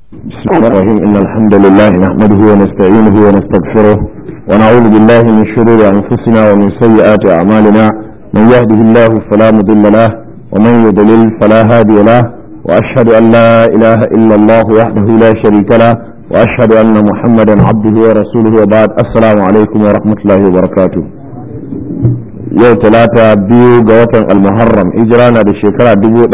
بسم الله الرحيم إن الحمد لله نحمده ونستعينه ونستغفره ونعوذ بالله من شرور أنفسنا ومن سيئات أعمالنا من يهده الله فلا مضل له ومن يضلل فلا هادي له وأشهد أن لا إله إلا الله وحده لا شريك له وأشهد أن محمدا عبده ورسوله وبعد السلام عليكم ورحمة الله وبركاته yau talata biyu ga watan almuharram hijira na da shekara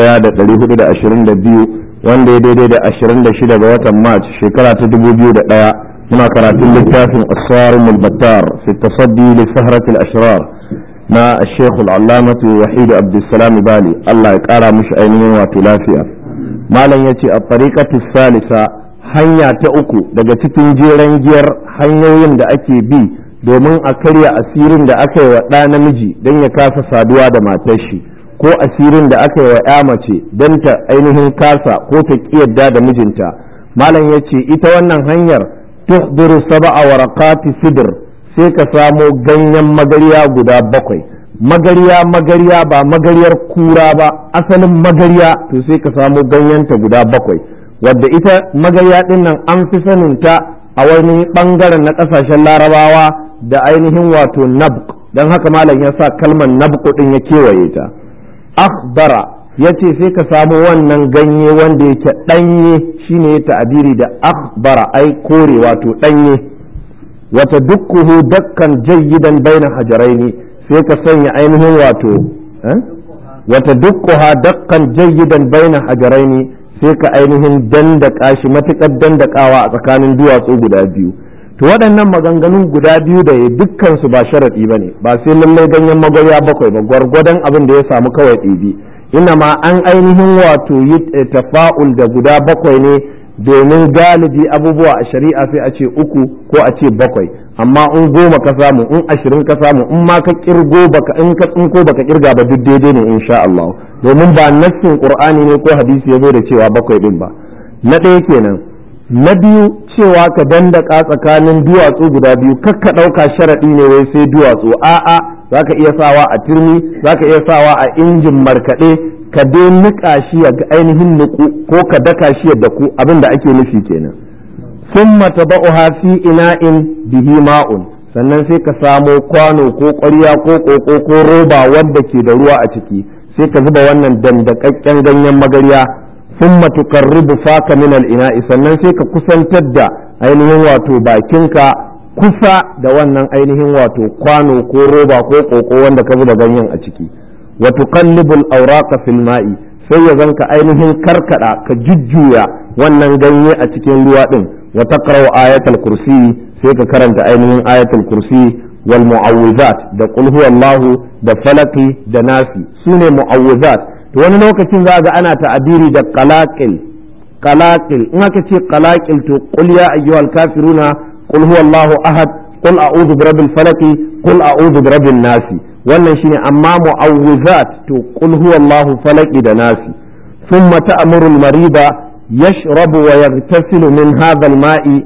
1422 wanda ya daidai da 26 ga watan march shekara ta 2001 muna karatun littafin asarun mulbattar fi tasaddi li sahrat al-ashrar na الشيخ العلامة وحيد عبد السلام بالي الله يقرا مش ainihin wato lafiya malam yace a tariqatu salisa hanya ta uku daga cikin jeren giyar hanyoyin da ake bi domin a karya asirin da aka yi wa ɗa namiji don ya kasa saduwa da matar shi ko asirin da aka yi wa ya mace don ta ainihin kasa ko ta yadda da mijinta malam ya ce ita wannan hanyar tuhdiru saba'a warakati sidr sai ka samo ganyen magariya guda bakwai magariya magariya ba magariyar kura ba asalin magariya to sai ka samo ganyenta guda bakwai wadda ita magariya din nan an fi saninta a wani bangaren na kasashen larabawa da ainihin wato nabq don haka malam ya sa kalmar nabq din ya kewaye ta akhbara ya ce sai ka samu wannan ganye wanda yake ɗanye shine ya ta'abiri da akhbara ai kore wato ɗanye wata dukkuhu dakkan jayyidan baina hajaraini sai ka sanya ainihin wato wata dukkuha dakkan jayyidan baina hajaraini sai ka ainihin dandaka shi matuƙar dandakawa a tsakanin duwatsu guda biyu to waɗannan maganganun guda biyu da ya dukkansu ba sharaɗi ba ne ba sai lallai ganyen magarya bakwai ba gwargwadon abin da ya samu kawai ɗibi ina ma an ainihin wato yi tafa'ul da guda bakwai ne domin galibi abubuwa a shari'a sai a ce uku ko a ce bakwai amma in goma ka samu in ashirin ka samu in ma ka kirgo baka in ka tsinko baka kirga ba duk daidai ne insha Allah domin ba nassin qur'ani ne ko hadisi ya zo da cewa bakwai din ba na ɗaya kenan na biyu cewa ka dandaka tsakanin duwatsu guda biyu kakka ɗauka sharaɗi ne wai sai duwatsu a'a za ka iya sawa a turmi za ka iya sawa a injin markaɗe ka dai niƙa shi ya ainihin niƙu ko ka daka shi ya daku abin da ake nufi kenan sun mata ba'uha fi ina'in bihi ma'un sannan sai ka samo kwano ko ƙwarya ko ƙoƙo ko roba wadda ke da ruwa a ciki sai ka zuba wannan dandakakken ganyen magarya ثم تقرب فاك من الإناء sannan sai ka kusantar da ainihin wato bakinka kusa da wannan ainihin wato kwano ko roba ko koko wanda ka zuba ganyen a ciki wa tuqallibul awraqa fil ma'i sai ya zanka ainihin karkada ka jujjuya wannan ganye a cikin ruwa din wa taqra'u ayatul kursi sai ka karanta ainihin ayatul kursi wal mu'awwizat da qul huwallahu da falaki da nasi sune mu'awwizat to wani lokacin za ga ana ta'abiri da qalaqil qalaqil in aka ce qalaqil to qul ya ayyuhal kafiruna qul huwallahu ahad qul a'udhu birabbil falaq qul a'udhu birabbin nas wannan shine amma mu'awwizat to qul huwallahu falaq da nasi thumma ta'muru al-marida yashrabu wa yaghtasilu min hadha al-ma'i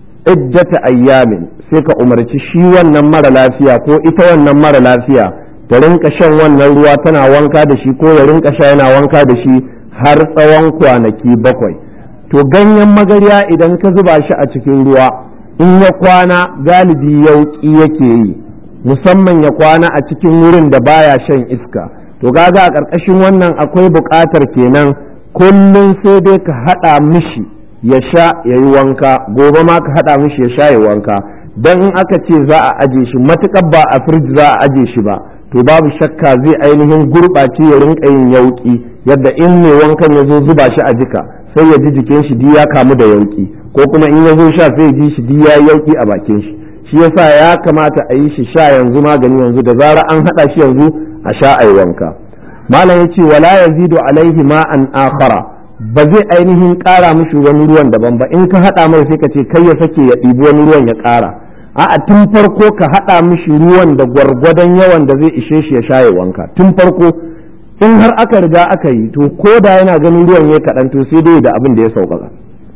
iddata ayyamin sai ka umarci shi wannan mara lafiya ko ita wannan mara lafiya ta rinka shan wannan ruwa tana wanka da shi ko ya rinka sha yana wanka da shi har tsawon kwanaki bakwai to ganyen magarya idan ka zuba shi a cikin ruwa in ya kwana galibi yauki yake yi musamman ya kwana a cikin wurin da baya shan iska to gaga a ƙarƙashin wannan akwai buƙatar kenan kullum sai dai ka haɗa mishi ya sha ya yi wanka gobe ma ka haɗa mishi ya sha ya wanka don in aka ce za a aje shi matuƙar ba a firji za a aje shi ba to babu shakka zai ainihin gurɓace ya rinka yin yauki yadda in mai wankan ya zo zuba shi a jika sai ya ji jikin shi di ya kamu da yauki ko kuma in ya zo sha sai ji shi di ya yauki a bakin shi shi yasa ya kamata a yi shi sha yanzu magani yanzu da zara an haɗa shi yanzu a sha a wanka malam ya ce wala yazidu alaihi ma'an akhara ba zai ainihin ƙara mishi wani ruwan daban ba in ka haɗa mai sai ka ce kai ya sake ya ɗibi wani ruwan ya ƙara a'a tun farko ka haɗa mishi ruwan da gwargwadon yawan da zai ishe shi ya shaye wanka tun farko in har aka riga aka yi to ko da yana ganin ruwan ya kaɗan to sai dai da abin da ya sauƙaƙa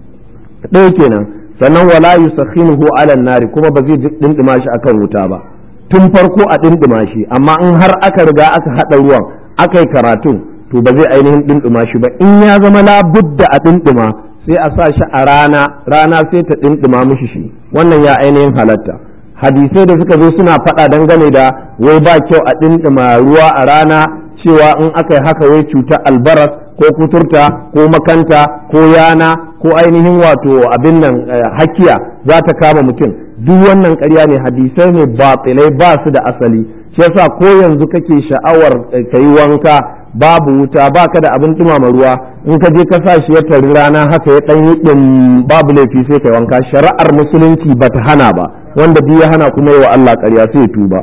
ɗaya kenan sannan wala yusakhinuhu ala nari kuma ba zai dindima shi akan wuta ba tun farko a dindima shi amma in har aka riga aka haɗa ruwan aka yi karatun to ba zai ainihin dindima shi ba in ya zama labudda a dindima sai a sa shi a rana rana sai ta ɗinɗima mishi shi wannan ya ainihin halatta hadisai da suka zo suna faɗa dangane da wai ba kyau a ɗinɗima ruwa a rana cewa in aka yi haka wai cutar albaras ko kuturta ko makanta ko yana ko ainihin wato abin nan hakiya za ta kama mutum duk wannan ƙarya ne hadisai ne batilai ba su da asali shi yasa ko yanzu kake sha'awar ka yi wanka babu wuta baka da abin dumama ruwa in ka je ka sa shi ya tari rana haka ya ɗan yi ɗin babu laifi sai ka wanka shari'ar musulunci ba ta hana ba wanda duk ya hana kuma yi wa Allah ƙarya sai ya tuba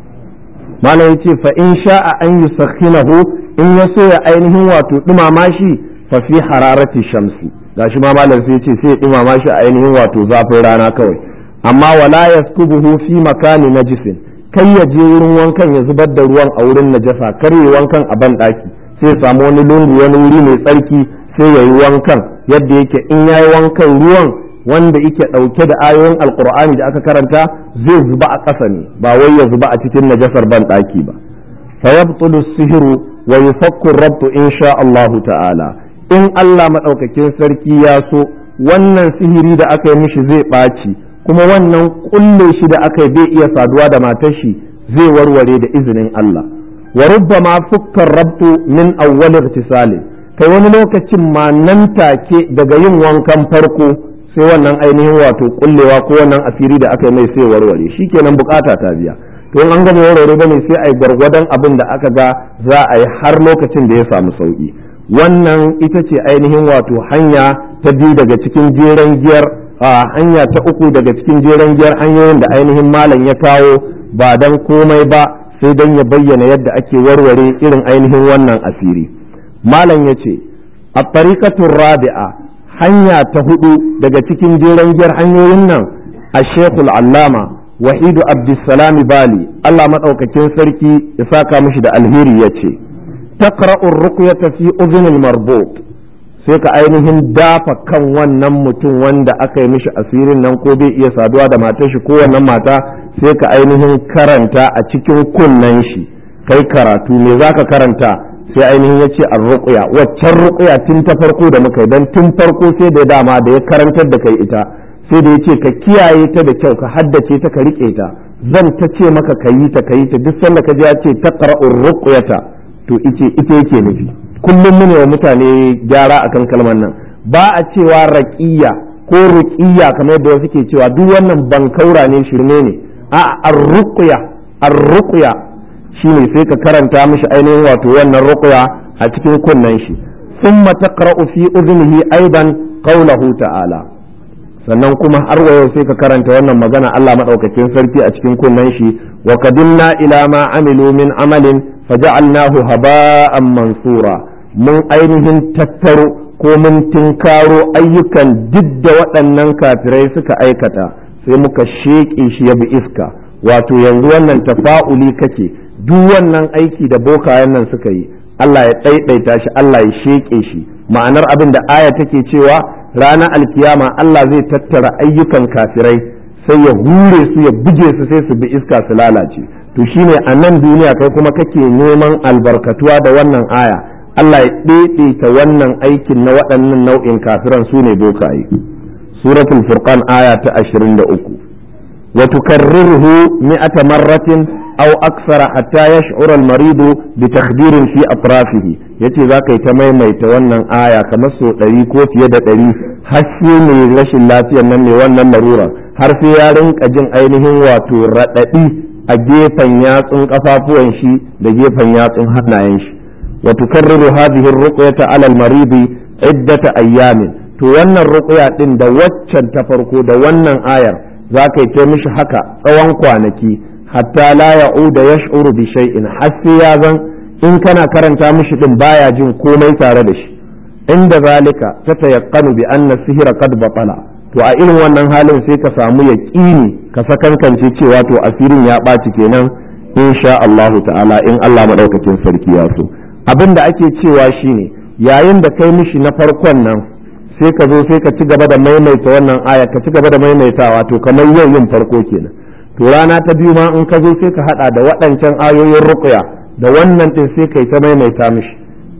malam yace fa in sha'a an yusakhinahu in ya so ya ainihin wato dumama shi fa fi hararati shamsi gashi ma malam sai yace sai ya dumama shi a ainihin wato zafin rana kawai amma wala yaskubuhu fi makani najisin kai ya je wurin wankan ya zubar da ruwan a wurin najasa kar yi wankan a ban daki sai ya samu wani lungu wani wuri mai tsarki sai ya yi wankan yadda yake in ya yi wankan ruwan wanda yake ɗauke da ayoyin alkur'ani da aka karanta zai zuba a ƙasa ne ba wai ya zuba a cikin najasar ban ɗaki ba fa yabtulu sihiru wa yufakku rabtu insha Allah ta'ala in Allah madaukakin sarki ya so wannan sihiri da aka yi mishi zai ɓaci kuma wannan kulle shi da aka yi bai iya saduwa da matar shi zai warware da izinin Allah wa rubbama fukkar rabtu min awwal ihtisali kai wani lokacin ma nan take daga yin wankan farko sai wannan ainihin wato kullewa ko wannan asiri da aka yi mai sai warware shikenan bukata ta biya to an gama warware bane sai ai gwargwadon abin da aka ga za a yi har lokacin da ya samu sauki wannan ita ce ainihin wato hanya ta biyu daga cikin jeren giyar hanya ta uku daga cikin jeren giyar hanyoyin da ainihin malam ya kawo ba dan komai ba sai dan ya bayyana yadda ake warware irin ainihin wannan asiri malam ya ce a tariqatur rabi'a hanya ta hudu daga cikin jeren giyar hanyoyin nan a shekul allama wahidu abdulsalami bali allah maɗaukakin sarki ya saka mishi da alheri ya ce taqra'ur ruqyata fi udhunil marbut sai ka ainihin dafa kan wannan mutum wanda aka yi mishi asirin nan ko bai iya saduwa da matar shi ko wannan mata sai ka ainihin karanta a cikin kunnen shi kai karatu me zaka karanta sai ainihin ya ce an ruƙuya waccan ruƙuya tun ta farko da muka yi don tun farko sai da dama da ya karantar da kai ita sai da ya ce ka kiyaye ta da kyau ka haddace ta ka riƙe ta zan ta ce maka ka yi ta ka yi ta duk sanda ka ji ya ce ta ƙara'un ruƙuyata to ita ita yake nufi kullum mune wa mutane gyara akan kalmar nan ba a cewa raƙiya ko ruƙiya kamar yadda wasu ke cewa duk wannan bankaura ne shirme ne a ar-ruqya ar-ruqya shine sai ka karanta mishi ainihin wato wannan ruqya a cikin kunnen shi thumma taqra'u fi udhnihi aidan qawlahu ta'ala sannan kuma har wa yau sai ka karanta wannan magana Allah madaukakin sarki a cikin kunnen shi wa qadimna ila ma amilu min amalin faja'alnahu haba'an mansura mun ainihin tattaro ko mun tinkaro ayyukan duk da waɗannan kafirai suka aikata sai muka sheƙe shi ya bi iska wato yanzu wannan tafa'uli kake duk wannan aiki da bokayen nan suka yi Allah ya ɗaiɗaita shi Allah ya sheƙe shi ma'anar abin da aya take cewa ranar alkiyama Allah zai tattara ayyukan kafirai sai ya hure su ya buge su sai su bi iska su lalace to shine a nan duniya kai kuma kake neman albarkatuwa da wannan aya Allah ya ɗaiɗaita wannan aikin na waɗannan nau'in kafiran su ne bokaye suratul furqan aya ta 23 wa tukarriruhu mi'ata marratin aw aksara hatta yash'ura al-maridu bi takhdirin fi atrafihi yace zaka yi ta maimaita wannan aya kamar so ɗari ko fiye da ɗari har sai mai rashin lafiyar nan ne wannan larura har sai ya rinka jin ainihin wato raɗaɗi a gefen yatsun kafafuwan shi da gefen yatsun hannayen shi wa tukarriru hadhihi ar-ruqyata 'ala al-maridi iddata ayyamin to wannan ruqya din da waccan ta farko da wannan ayar zaka yi ta mishi haka tsawon kwanaki hatta la ya'uda yash'uru bi shay'in har sai ya zan in kana karanta mishi din baya jin komai tare da shi inda zalika ta tayaqqanu bi anna sihira qad batala to a irin wannan halin sai ka samu yaqini ka sakankance cewa to asirin ya ɓaci kenan insha Allah ta'ala in Allah madaukakin sarki ya so abin da ake cewa shine yayin da kai mishi na farkon nan sai ka zo sai ka ci gaba da maimaita wannan aya ka ci gaba da maimaitawa to kamar yau yin farko kenan to rana ta biyu ma in ka zo sai ka hada da waɗancan ayoyin ruqya da wannan din sai kai ta maimaita mishi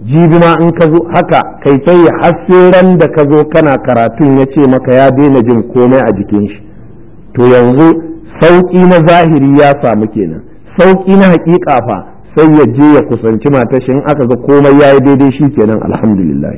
jibi ma in ka zo haka kai ta yi ran da ka zo kana karatun ya ce maka ya daina jin komai a jikin shi to yanzu sauƙi na zahiri ya samu kenan sauƙi na haƙiƙa fa sai ya je ya kusanci matar shi in aka ga komai ya yi daidai shi kenan alhamdulillah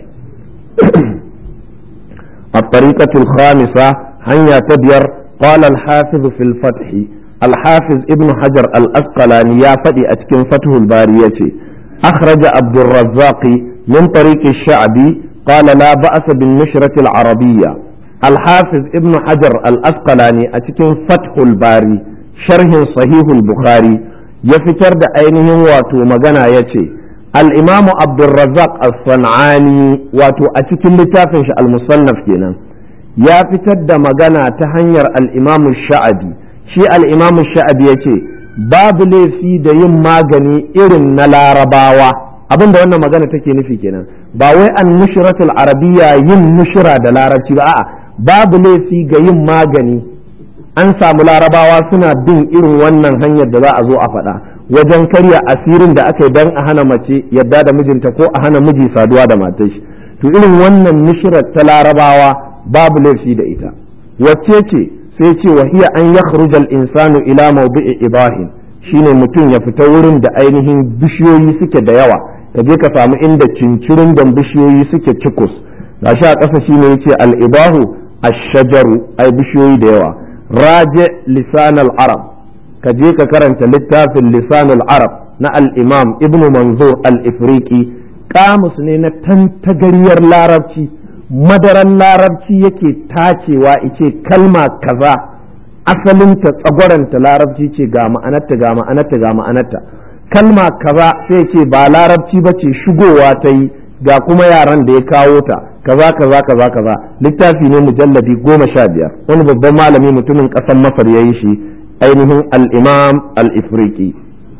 الطريقة الخامسة هيا تبير قال الحافظ في الفتح الحافظ ابن حجر الأسقلاني يا فدي أتكن فتح البارية أخرج عبد الرزاق من طريق الشعبي قال لا بأس بالنشرة العربية الحافظ ابن حجر الأسقلاني أتكن فتح الباري شرح صحيح البخاري يفكر دا أينه واتو مغانا يتي الإمام عبد الرزاق الصنعاني واتو أتكن لتافنش المصنف كنا يا فتر دا مغانا تهنير الإمام الشعبي شي الإمام الشعبي يتي babu laifi da yin magani irin na larabawa abinda wannan magana take nufi kenan ba wai an nushratul arabiya yin nushra da larabci ba a'a babu laifi ga yin magani an samu larabawa suna bin irin wannan hanyar da za a zo a faɗa wajen karya asirin da aka yi don a hana mace yadda da mijinta ko a hana miji saduwa da matar shi to irin wannan nushrar ta larabawa babu laifi da ita wacce ce sai ce wa hiya an yakhruja al-insanu ila mawdi'i ibahin shine mutum ya fita wurin da ainihin bishiyoyi suke da yawa ka je ka samu inda cincirin da bishiyoyi suke cikus gashi a ƙasa shine yace al-ibahu ash-shajaru ai bishiyoyi da yawa raje lisan al-arab ka je ka karanta littafin lisan al-arab na al-imam ibnu manzur al-ifriqi kamus ne na tantagariyar larabci madaran larabci yake tacewa ice kalma kaza asalinta tsagwaranta larabci ce ga ma'anarta ga ma'anarta ga ma'anarta kalma kaza sai ce ba larabci ba ce shigowa ta yi ga kuma yaran da ya kawo ta kaza kaza kaza kaza littafi ne mujalladi goma sha biyar wani babban malami mutumin ƙasar masar ya yi shi ainihin al-imam al-ifriqi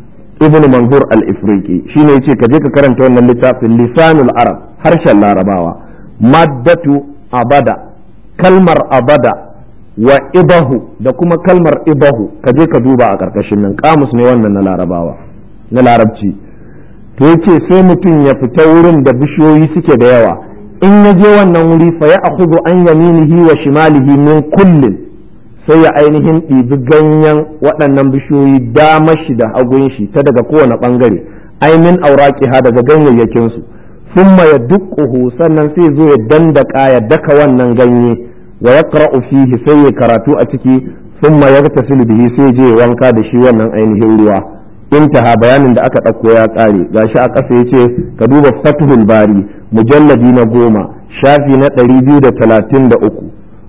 ibn manzur al-ifriqi shine yace ka je ka karanta wannan littafin lisanul arab harshen larabawa maddatu abada kalmar abada wa ibahu da kuma kalmar ibahu ka je ka duba a ƙarƙashin nan kamus ne wannan na larabawa na larabci to yace sai mutum ya fita wurin da bishiyoyi suke da yawa in ya je wannan wuri fa ya akhudhu an yaminihi wa shimalihi min kullin sai ya ainihin ɗibi ganyen waɗannan bishiyoyi dama shi da hagun shi ta daga kowane ɓangare ainihin auraƙiha daga ganyayyakinsu summa ya dukkuhu sannan sai zo ya dandaka ya daka wannan ganye wa ya fihi sai ya karatu a ciki summa ya tasilu bihi sai je wanka da shi wannan ainihin ruwa intaha bayanin da aka ɗauko ya ƙare gashi a ƙasa ya ce ka duba fathul bari mujalladi na goma shafi na ɗari biyu da talatin da uku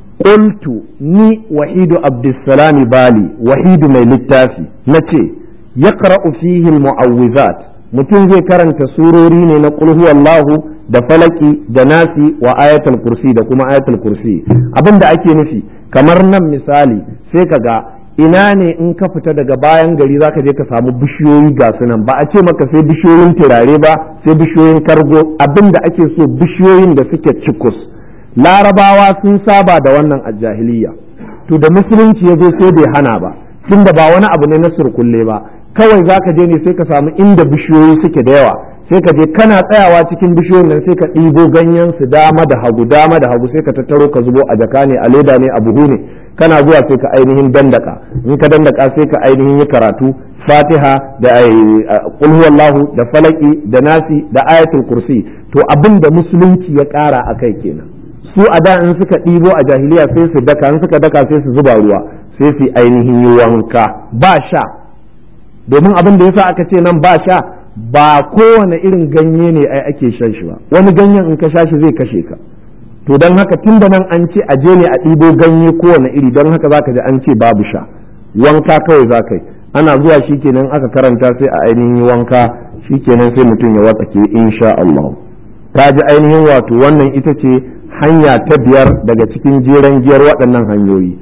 qultu ni wahidu abdussalam bali wahidu mai littafi nace yaqra'u fihi almu'awwizat mutum zai karanta surori ne na qul huwallahu da falaki da nasi wa ayatul kursi da kuma ayatul kursi abinda ake nufi kamar nan misali sai ka ga ina ne in ka fita daga bayan gari zaka je ka samu bishiyoyi ga sunan ba a ce maka sai bishiyoyin turare ba sai bishiyoyin kargo abinda ake so bishiyoyin da suke cikus larabawa sun saba da wannan a jahiliya to da musulunci ya zo sai bai hana ba tunda ba wani abu ne na surkulle ba kawai za ka je ne sai ka samu inda bishiyoyi suke da yawa sai ka je kana tsayawa cikin bishiyoyin nan sai ka ɗibo ganyen su dama da hagu dama da hagu sai ka tattaro ka zubo a jaka ne a leda ne a buhu ne kana zuwa sai ka ainihin dandaka in ka dandaka sai ka ainihin yi karatu fatiha da qul huwallahu da falaki da nasi da ayatul kursi to abin da musulunci ya ƙara a kai kenan su a da in suka ɗibo a jahiliya sai su daka in suka daka sai su zuba ruwa sai su ainihin yi wanka ba sha domin abin da yasa aka ce nan ba sha ba kowane irin ganye ne ai ake shan shi ba wani ganyen in ka sha shi zai kashe ka to don haka tun da nan an ce a je ne a ɗibo ganye kowane iri don haka zaka ji an ce babu sha wanka kawai za ka yi ana zuwa shi kenan aka karanta sai a ainihin wanka shi kenan sai mutum ya watsake insha Allah ta ji ainihin wato wannan ita ce hanya ta biyar daga cikin jeren giyar waɗannan hanyoyi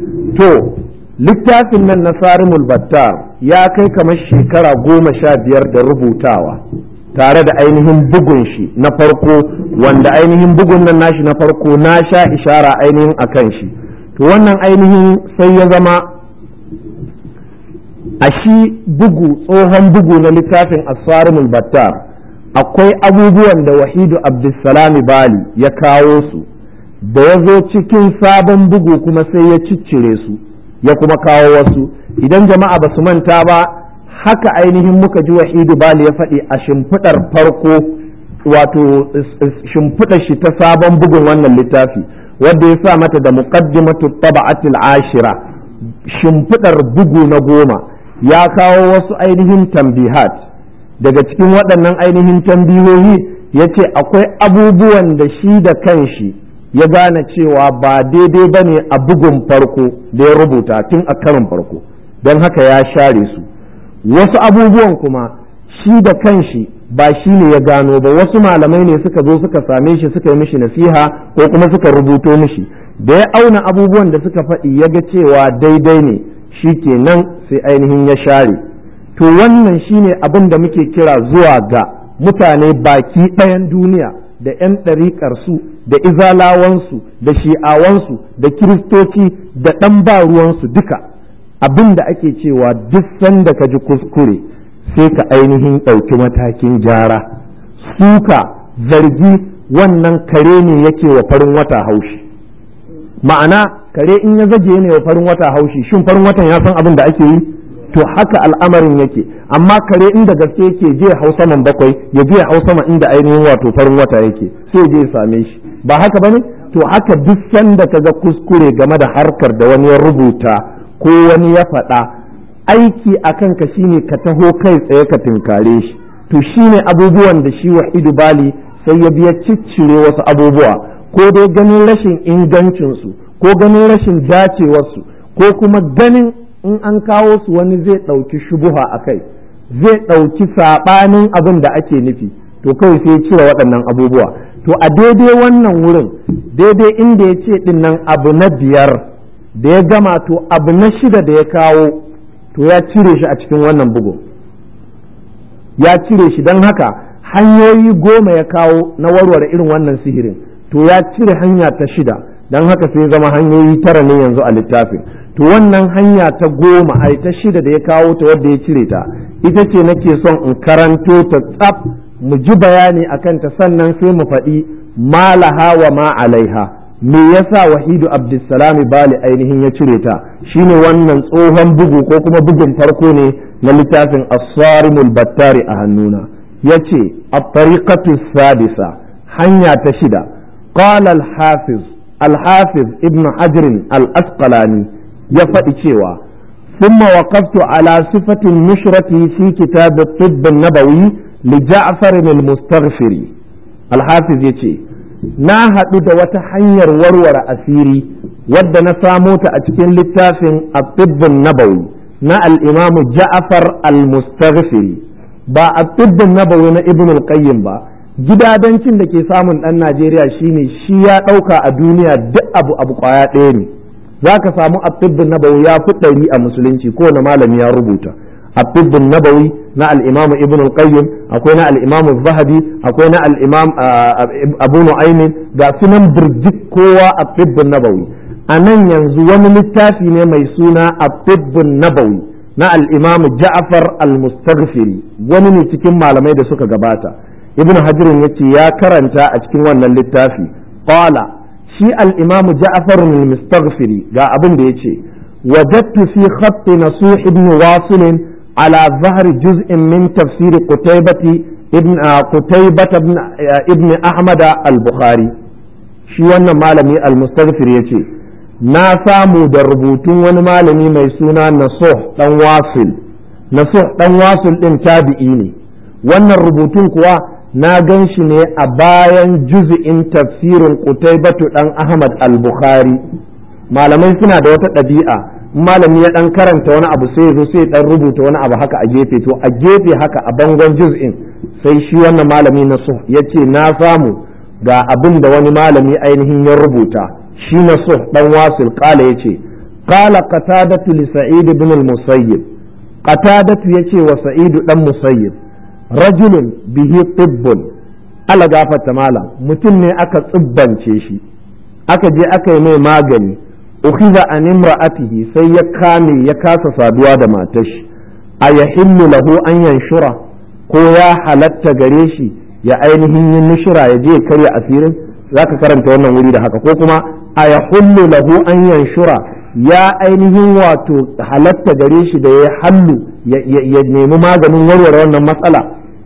to littafin nan na sarimul battar ya kai kamar shekara goma sha biyar da rubutawa tare da ainihin bugun shi na farko wanda ainihin bugun nan nashi na farko na sha ishara ainihin a kan shi to wannan ainihin sai ya zama a shi bugu tsohon bugu na littafin asarimul battar akwai abubuwan da wahidu abdulsalami bali ya kawo su da ya zo cikin sabon bugu kuma sai ya ciccire su ya kuma kawo wasu idan jama'a ba su manta ba haka ainihin muka ji wahidu bali ya faɗi a shimfiɗar farko wato shimfiɗar shi ta sabon bugun wannan littafi wadda ya sa mata da muqaddimatu taba'atil ashira shimfiɗar bugu na goma ya kawo wasu ainihin tambihat daga cikin waɗannan ainihin tambihohi ya ce akwai abubuwan da shi da kanshi ya gane cewa ba daidai ba ne a bugun farko da ya rubuta tun a karin farko don haka ya share su wasu abubuwan kuma shi da kanshi ba shi ne ya gano ba wasu malamai ne suka zo suka same shi suka yi mishi nasiha ko kuma suka rubuto mishi da ya auna abubuwan da suka faɗi ya ga cewa daidai ne shi kenan sai ainihin ya share to wannan shine abin da muke kira zuwa ga mutane baki ɗayan duniya da 'yan ɗariƙarsu da izalawansu da shi'awansu da kiristoci da ɗan ba ruwansu duka abin da ake cewa duk sanda ka ji kuskure sai ka ainihin ɗauki matakin gyara suka zargi wannan kare ne yake wa farin wata haushi ma'ana kare in ya zage ne wa farin wata haushi shin farin watan ya san abin da ake yi to haka al'amarin yake amma kare inda gaske yake je hau saman bakwai ya je hau sama inda ainihin wato farin wata yake sai je ya same shi ba haka bane to haka duk sanda ka ga kuskure game da harkar da wani ya rubuta ko wani ya faɗa aiki a kanka shine ka taho kai tsaye ka tinkare shi to shine abubuwan da shi wahidu bali sai ya biya ciccire wasu abubuwa ko dai ganin rashin ingancinsu ko ganin rashin dacewarsu ko kuma ganin in an kawo su wani zai ɗauki shubuha a kai zai ɗauki saɓanin abin da ake nufi to kawai sai cire waɗannan abubuwa to a daidai wannan wurin daidai inda ya ce ɗin nan abu na biyar da ya gama to abu na shida da ya kawo to ya cire shi a cikin wannan bugu ya cire shi don haka hanyoyi goma ya kawo na warware irin wannan sihirin to ya cire hanya ta shida don haka sai zama hanyoyi tara ne yanzu a littafin to wannan hanya ta goma ai ta shida da ya kawo ta wadda ya cire ta ita ce nake son in karanto ta tsaf mu ji bayani akan ta sannan sai mu faɗi malaha wa ma alaiha me yasa wahidu abdulsalami bali ainihin ya cire ta shine wannan tsohon bugu ko kuma bugun farko ne na littafin as-sarimul battari a hannuna yace at-tariqatu sadisa hanya ta shida qala al-hafiz al-hafiz ibn hajr al-asqalani ya faɗi cewa ثم وقفت على صفة النشرة في كتاب الطب النبوي لجعفر المستغفري الحافظ يتي na haɗu da wata hanyar warware asiri wadda na samo ta a cikin littafin at-tibbun nabawi na al-imamu ja'far al-mustaghfiri ba at-tibbun nabawi na ibn al-qayyim ba gidadancin da ke samun ɗan Najeriya shine shi ya ɗauka a duniya duk abu abu kwaya ɗaya ne za ka samu at-tibbun nabawi ya fi ɗari a musulunci kowane malami ya rubuta at-tibbun nabawi na al-imamu ibn al-qayyim akwai na al-imamu zahabi akwai na al-imam abu nu'aymin ga sunan birjik kowa at-tibbun nabawi a nan yanzu wani littafi ne mai suna at-tibbun nabawi na al-imam ja'far al-mustaghfiri wani ne cikin malamai da suka gabata ibn hajirin yace ya karanta a cikin wannan littafi qala shi al-imam ja'far al-mustaghfiri ga abin da yace wajadtu fi khatt nasuh ibn wasil على ظهر جزء من تفسير قتيبة ابن قتيبة ابن, ابن أحمد البخاري shi wannan malami al-mustaghfir yace na samu da rubutun wani malami mai suna nasuh dan wasil nasuh dan wasil din tabi'i ne wannan rubutun kuwa na gan shi ne a bayan juz'in tafsirin qutaybatu dan ahmad al-bukhari malamai suna da wata ɗabi'a malami ya dan karanta wani abu sai zo sai dan rubuta wani abu haka a gefe to a gefe haka a bangon juz'in sai shi wannan malami na so ya ce na samu ga abin da wani malami ainihin ya rubuta shi na so dan wasil kala ya ce kala qatadatu li sa'id ibn al-musayyib qatadatu yace wa sa'id dan musayyib rajulun bihi tibbun ala gafarta malam mutum ne aka tsibbance shi aka je aka yi mai magani ukhiza an imra'atihi sai ya kame ya kasa saduwa da matar shi a yahillu lahu an yanshura ko ya halatta gare shi ya ainihin yin nushira ya je ya karya asirin zaka karanta wannan wuri da haka ko kuma a ya hullu lahu an yanshura ya ainihin wato halatta gare shi da ya hallu ya nemi maganin warware wannan matsala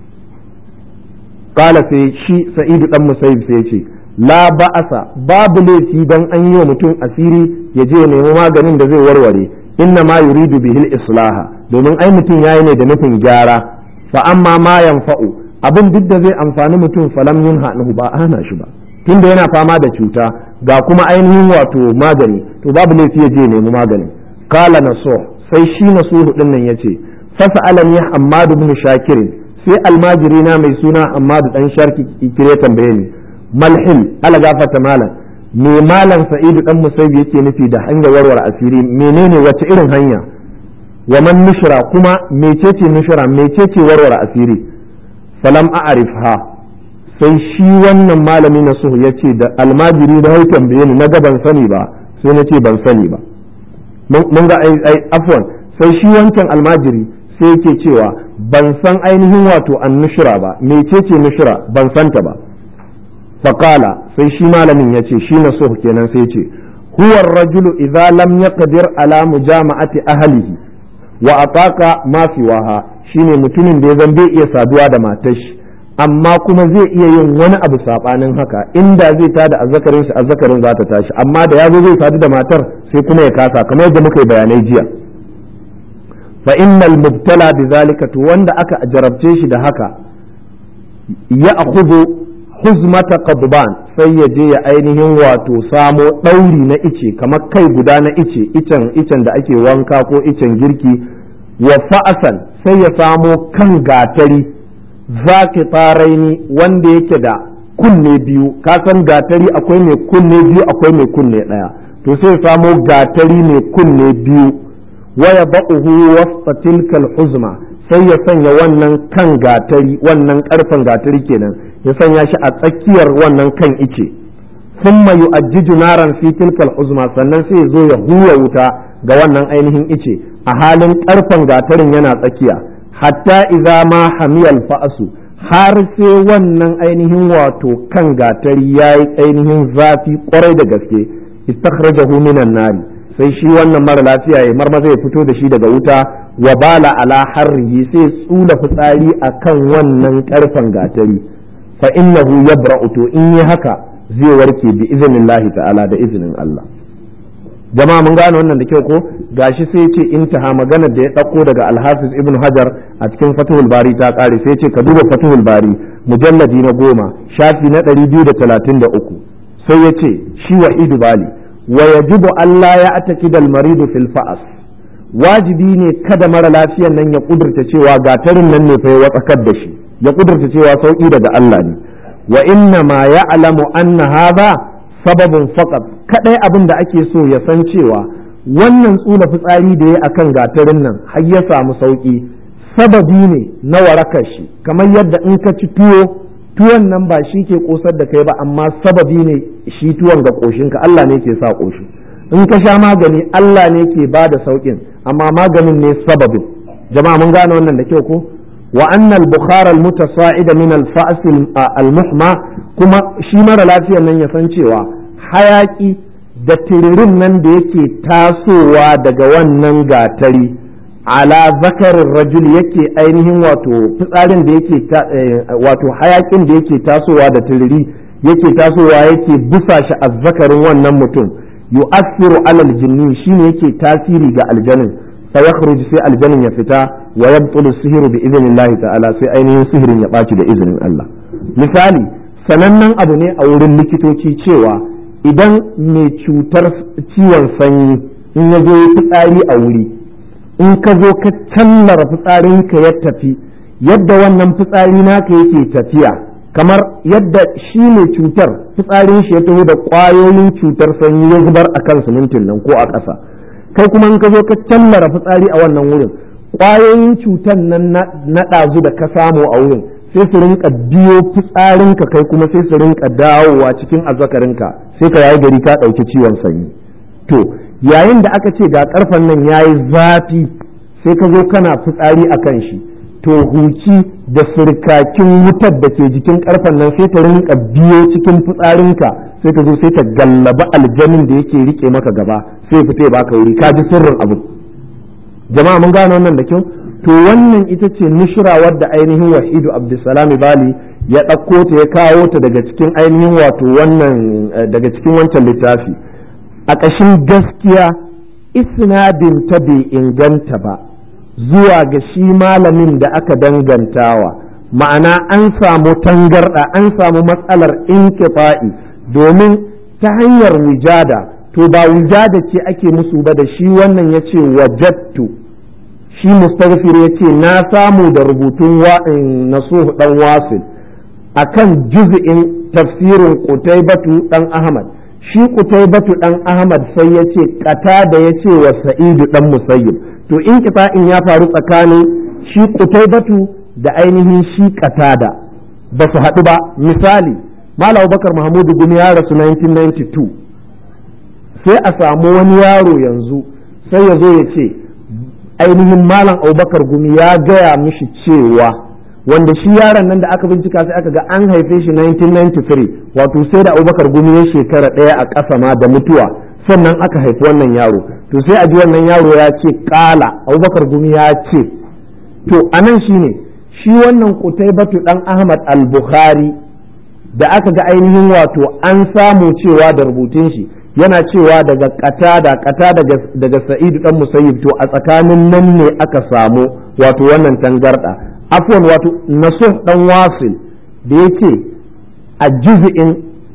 kala sai shi sa'idu dan musayib sai ce la ba'asa babu laifi dan an yi wa mutum asiri ya je ya nemi maganin da zai warware inna ma yuridu bihil islaha domin ai mutum yayi ne da nufin gyara fa amma ma yanfa'u abin duk da zai amfani mutum falam yunha anhu ba ana shi ba tunda yana fama da cuta ga kuma ainihin wato magani to babu laifi ya je nemi magani kala naso sai shi nasuhu din nan yace fasa alani hammadu ibn shakirin sai almajiri na mai suna hammadu dan sharki kire tambaye ni malhil ala gafata malam me malam sa'idu dan musaibi yake nufi da hanyar warware asiri menene wace irin hanya wa man nushra kuma mecece nushra mecece warware asiri falam a'rifha sai shi wannan malami na suhu ya ce da almajiri da hau tambaye ni na ga ban sani ba sai na ce ban sani ba mun ga ai afwan sai shi wancan almajiri sai yake cewa ban san ainihin wato an nushra ba mecece nushra ban santa ba faqala sai shi malamin ya ce shi na suhu kenan sai ce huwa rajulu idza lam yaqdir ala mujama'ati ahlihi wa ataka ma siwaha shine mutumin da ya zan bai iya saduwa da matar shi amma kuma zai iya yin wani abu sabanin haka inda zai tada azzakarin shi azzakarin za ta tashi amma da yazo zai sadu da matar sai kuma ya kasa kamar yadda muka yi bayanai jiya fa innal mubtala bizalika to wanda aka jarabce shi da haka ya akhudhu huzmata qadban sai ya je ya ainihin wato samo ɗauri na ice kamar kai guda na ice icen icen da ake wanka ko icen girki wa fa'asan sai ya samo kan gatari zaki taraini wanda yake da kunne biyu ka san gatari akwai mai kunne biyu akwai mai kunne ɗaya to sai samo gatari mai kunne biyu waya ba'uhu wasta tilkal huzma sai ya sanya wannan kan gatari wannan karfen gatari kenan ya sanya shi a tsakiyar wannan kan ice thumma yu'ajjiju naran fi tilkal huzma sannan sai ya zo ya hura wuta ga wannan ainihin ice a halin karfen gatarin yana tsakiya hatta idza ma hamiyal fa'su har sai wannan ainihin wato kan gatari yayi ainihin zafi kwarai da gaske istakhrajahu minan nari sai shi wannan mara lafiya ya marmaza ya fito da shi daga wuta wa bala ala harrihi sai tsula fitsari akan wannan karfen gatari fa innahu yabra'u to in yi haka zai warke bi iznillahi ta'ala da izinin Allah jama'a mun gane wannan da kyau ko gashi sai ce intaha magana da ya ɗauko daga alhafiz ibn hajar a cikin fatihul bari ta ƙare sai ce ka duba fatihul bari mujalladi na goma shafi na ɗari biyu da talatin da uku sai ya ce shi wa idu bali wa yajibu Allah ya ataki dal maridu fil fa'as wajibi ne kada mara lafiyan nan ya kudurta cewa gatarin nan ne fa ya watsakar da shi ya kudurta cewa sauki daga Allah ne wa inna ma ya'lamu anna hadha sababin faqat kadai abin da ake so ya san cewa wannan tsula fitsari da ya akan gatarin nan har ya samu sauki sababi ne na warakar shi kamar yadda in ka ci tuwo tuwon nan ba shi ke kosar da kai ba amma sababi ne shi tuwon ga koshinka Allah ne ke sa koshi in ka sha magani Allah ne ke ba da saukin amma maganin ne sababin jama'a mun gane wannan da kyau ko wa annal bukhar al mutasa'id min al fa's al muhma kuma shi mara lafiyar nan ya san cewa hayaki da tiririn nan da yake tasowa daga wannan gatari ala zakarin rajul yake ainihin wato fitsarin da yake wato hayakin da yake tasowa da tiriri yake tasowa yake busa shi a zakarin wannan mutum yu'assiru alal jinni shine yake tasiri ga aljanin fa yakhruj sai aljanin ya fita wa yabtulu sihiru bi idnillahi ta'ala sai ainihin sihirin ya baci da izinin Allah misali sanannen abu ne a wurin likitoci cewa idan mai cutar ciwon sanyi in ya zo fitsari a wuri in ka zo ka tallara fitsarinka ya tafi yadda wannan fitsari naka yake tafiya kamar yadda shi ne cutar fitsarin shi ya taho da ƙwayoyin cutar sanyi ya zubar a kan simintin nan ko a ƙasa kai kuma in ka zo ka tallara fitsari a wannan wurin ƙwayoyin cutar nan na ɗazu da ka samu a wurin sai su rinka biyo fitsarinka kai kuma sai su rinka dawowa cikin azzakarinka sai ka yayi gari ka ɗauki ciwon sanyi to yayin da aka ce ga karfen nan ya yi zafi sai ka zo kana fitsari a kan shi to huci da sirkakin wutar da ke jikin karfen nan sai ta rinka biyo cikin fitsarinka sai ta zo sai ta gallaba aljanin da yake rike maka gaba sai fita ya baka wuri ka ji sirrin abu jama'a mun gane wannan da kyau to wannan ita ce nushra wadda ainihin wahidu abdulsalami bali ya ɗauko ta ya kawo ta daga cikin ainihin wato wannan daga cikin wancan littafi a ƙashin gaskiya isnadin ta bai inganta ba zuwa ga shi malamin da aka dangantawa ma'ana an samu tangarɗa an samu matsalar inkifa'i domin ta hanyar wujada to ba wujada ce ake musu ba da shi wannan ya ce wajattu shi mustaghfir ya ce na samu da rubutun nasuhu dan wasil akan juz'in tafsirin qutaybatu dan ahmad shi qutaybatu dan ahmad sai ya ce kata da ya ce wa sa'idu dan musayyib to in in ya faru tsakanin shi qutaybatu da ainihin shi katada ba su haɗu ba misali malam bakar mahmudu gumi ya rasu 1992 sai a samu wani yaro yanzu sai ya zo ya ce ainihin malam abubakar gumi ya gaya mishi cewa wanda shi yaron nan da aka bincika sai aka ga an haife shi 1993 wato sai da abubakar gumi ya shekara ɗaya a ƙasa ma da mutuwa sannan aka haifi wannan yaro to sai a ji wannan yaro ya ce ƙala abubakar gumi ya ce to a nan shi ne shi wannan batu ɗan ahmad al-bukhari da aka ga ainihin wato an samu cewa da rubutun shi yana cewa daga katada kata daga sa'idu dan musayyib to a tsakanin nan ne aka samu wato wannan tangarda afwan wato nasuh dan wasil da yake a juz'in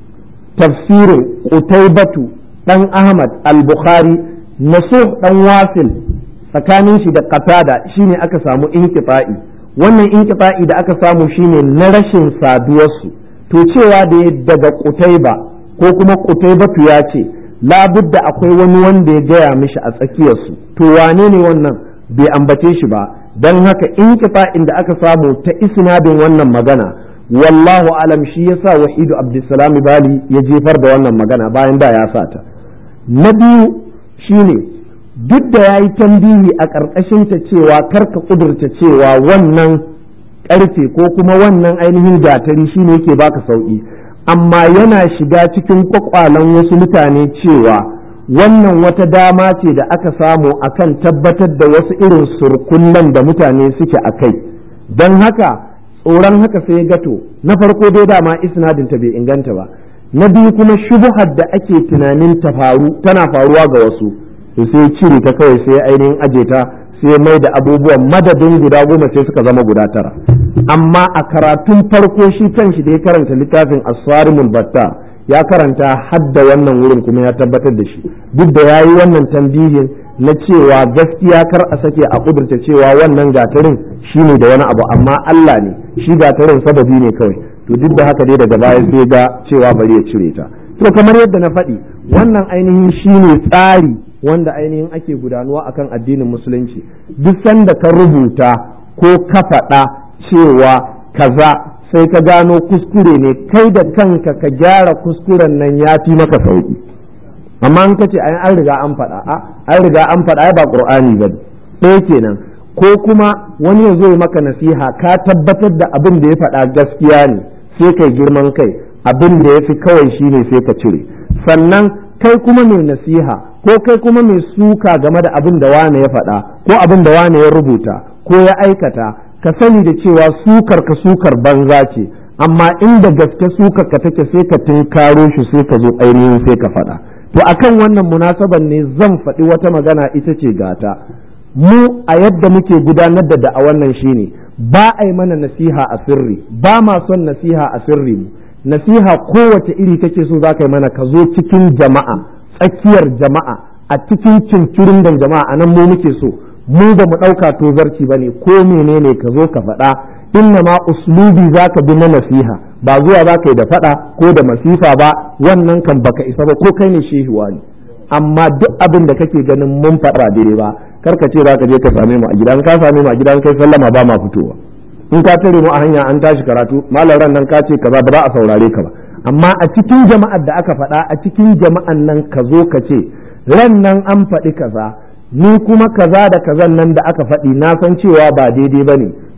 tafsirin qutaybatu dan ahmad al-bukhari nasuh dan wasil tsakanin shi da katada shine aka samu inqita'i wannan inqita'i da aka samu shine na rashin saduwarsu to cewa da daga qutayba ko kuma qutaybatu ya ce labudda akwai wani wanda ya gaya mishi a tsakiyarsu to wane ne wannan bai ambace shi ba don haka in da aka samu ta isnadin wannan magana wallahu alam shi yasa wahidu abdulsalam bali ya jefar da wannan magana bayan da ya sa ta na biyu shine duk da ya yi tambihi a ƙarƙashin ta cewa karka ƙudurta cewa wannan ƙarfe ko kuma wannan ainihin gatari shine yake baka sauƙi amma yana shiga cikin kwakwalen wasu mutane cewa wannan wata dama ce da aka samu akan tabbatar da wasu irin surkullan da mutane suke a kai don haka tsoron haka sai gato na farko dai dama isnadin ta bai inganta ba na biyu kuma shubuhar da ake tunanin ta faru tana faruwa ga wasu to sai cire ta kawai sai ainihin aje ta sai mai da abubuwan madadin guda goma sai suka zama guda tara amma a karatun farko shi kanshi da ya karanta littafin aswarimul batta ya karanta hadda wannan wurin kuma ya tabbatar da shi duk da ya yi wannan tambihin na cewa gaskiya kar a sake a kudurta cewa wannan gatarin shi ne da wani abu amma Allah ne shi gatarin sababi ne kawai to duk da haka dai daga baya sai ga cewa bari ya cire ta to kamar yadda na faɗi wannan ainihin shi ne tsari wanda ainihin ake gudanuwa akan addinin musulunci duk sanda ka rubuta ko ka faɗa cewa kaza sai ka gano kuskure ne kai da kanka ka gyara kuskuren nan ya fi maka sauki amma an kace ai an riga an faɗa a an riga an faɗa ai ba qur'ani ba ɗaya kenan ko kuma wani ya zo maka nasiha ka tabbatar da abin da ya faɗa gaskiya ne sai kai girman kai abin da ya fi kawai shine sai ka cire sannan kai kuma mai nasiha ko kai kuma mai suka game da abin da wane ya faɗa ko abin da wane ya rubuta ko ya aikata ka sani da cewa sukar ka sukar banza ce amma inda gaske sukar ka take sai ka tunkaro shi sai ka zo ainihin sai ka faɗa to akan wannan munasaban ne zan faɗi wata magana ita ce gata mu a yadda muke gudanar da da'a wannan shine ba a yi mana nasiha a sirri ba ma son nasiha a sirri mu nasiha kowace iri kake so za ka yi mana ka zo cikin jama'a tsakiyar jama'a a cikin cincirin da jama'a a nan mu muke so mu ba mu ɗauka tozarci ba ne ko menene ka zo ka faɗa inna ma uslubi za ka bi na nasiha ba zuwa za ka yi da faɗa ko da masifa ba wannan kan baka isa ba ko kai ne shehuwa ne amma duk abin da kake ganin mun faɗa daidai ba kar ka ce za ka je ka same mu a gida in ka same mu a gida in kai sallama ba ma fitowa in ka tare mu a hanya an tashi karatu malam ran nan ka ce kaza ba za a saurare ka ba amma a cikin jama'ar da aka faɗa a cikin jama'an nan ka zo ka ce ran nan an faɗi kaza ni kuma kaza da kazan nan da aka faɗi na san cewa ba daidai ba ne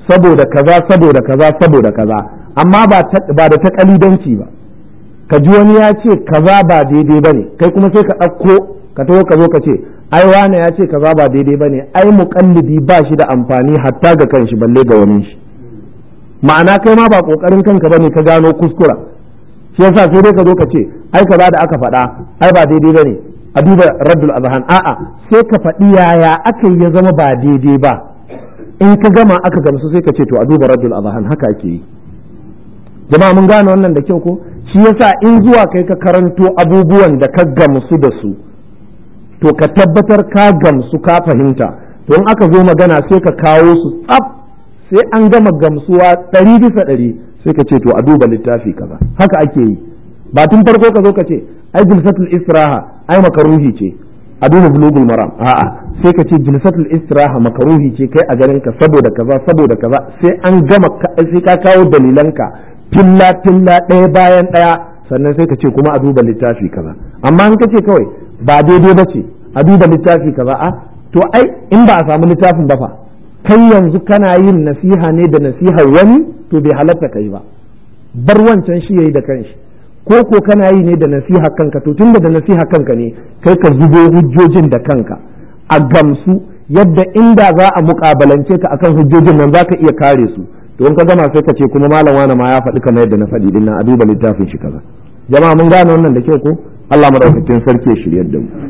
saboda kaza saboda kaza saboda kaza amma ba da ta kalidanci ba ka ji wani ya ce kaza ba daidai ba ne kai kuma sai ka ɗauko ka taho ka zo ka ce ai wane ya ce kaza ba daidai ba ne ai muƙallidi ba shi da amfani hatta ga kanshi balle ga wani shi ma'ana kai ma ba ƙoƙarin kanka bane ka gano kuskura shi yasa sai dai ka zo ka ce ai kaza da aka faɗa ai ba daidai ba ne a duba raddul azhan a'a sai ka faɗi yaya aka yi ya zama ba daidai ba in ka gama aka gamsu sai ka ce to a duba raddul azhan haka ake yi jama'a mun gane wannan da kyau ko shi yasa in zuwa kai ka karanto abubuwan da ka gamsu da su to ka tabbatar ka gamsu ka fahimta to in aka zo magana sai ka kawo su tsaf sai an gama gamsuwa ɗari bisa ɗari sai ka ce to a duba littafi kaza haka ake yi ba tun farko ka zo ka ce ai jilsatul istiraha ai makaruhi ce a duba bulugul maram a'a sai ka ce jilsatul istiraha makaruhi ce kai a ganin ka saboda kaza saboda kaza sai an gama sai ka kawo dalilanka filla filla ɗaya bayan ɗaya sannan sai ka ce kuma a duba littafi kaza amma in ka ce kawai ba daidai ba ce a duba littafi kaza a to ai in ba a samu littafin ba fa kai yanzu kana yin nasiha ne da nasihar wani to bai halatta kai ba bar wancan shi yayi da kanshi ko ko kana yi ne da nasiha kanka to tunda da nasiha kanka ne kai ka zubo hujjojin da kanka a gamsu yadda inda za a mukabalance ka akan hujjojin nan za ka iya kare su to in ka gama sai ka ce kuma malam wani ma ya faɗi kamar yadda na faɗi din a duba littafin shi kaza jama'a mun gane wannan da kyau ko Allah madaukakin sarki ya shiryar da mu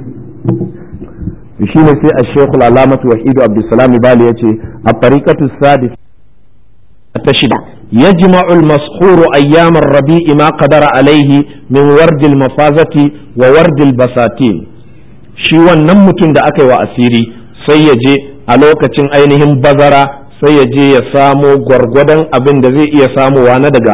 shi ne sai al-shaykh al-alamatu wahidu abdussalam bali yace a tariqatu sadis ta shida يجمع المسحور أيام الربيع ما قدر عليه من ورد المفازة وورد البساتين shi wannan mutum da aka yi wa asiri sai ya je a lokacin ainihin bazara sai ya je ya samo gwargwadon abin da zai iya samowa na daga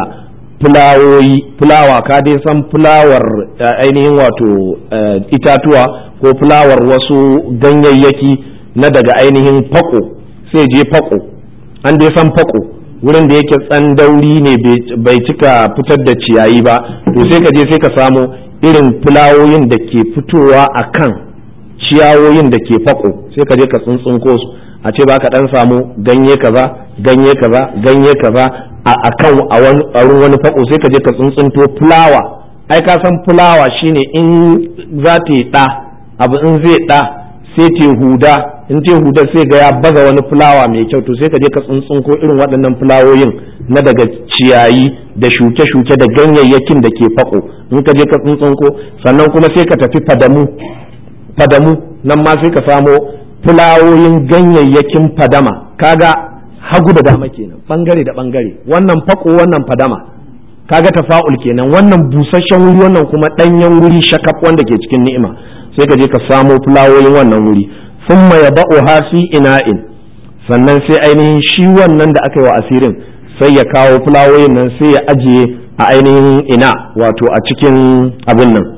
fulawoyi fulawa ka dai san fulawar ainihin wato itatuwa ko fulawar wasu ganyayyaki na daga ainihin fako sai je fako an dai san fako wurin da yake tsandauri ne bai cika fitar da ciyayi ba to sai ka je sai ka samo irin fulawoyin da ke fitowa a kan ciyawoyin da ke fako sai ka je ka tsuntsunko su a ce ba ka dan samu ganye kaza ganye kaza ganye kaza a kan a wani wani fako sai ka je ka tsuntsunto fulawa ai ka san fulawa shine in za ta yi ɗa abu in zai ɗa sai ta huda in ta huda sai ga ya baza wani fulawa mai kyau to sai ka je ka tsuntsunko irin waɗannan fulawoyin na daga ciyayi da shuke-shuke da ganyayyakin da ke fako in ka je ka tsuntsunko sannan kuma sai ka tafi fadamu fadamu nan ma sai ka samo fulawoyin ganyayyakin fadama kaga hagu da dama kenan bangare da bangare wannan fako wannan fadama kaga tafa'ul kenan wannan busasshen wuri wannan kuma danyen wuri shakaf wanda ke cikin ni'ima sai ka je ka samo fulawoyin wannan wuri thumma yaba'uha fi ina'in sannan sai ainihin shi wannan da aka yi wa asirin sai ya kawo fulawoyin nan sai ya ajiye a ainihin ina wato a cikin abin nan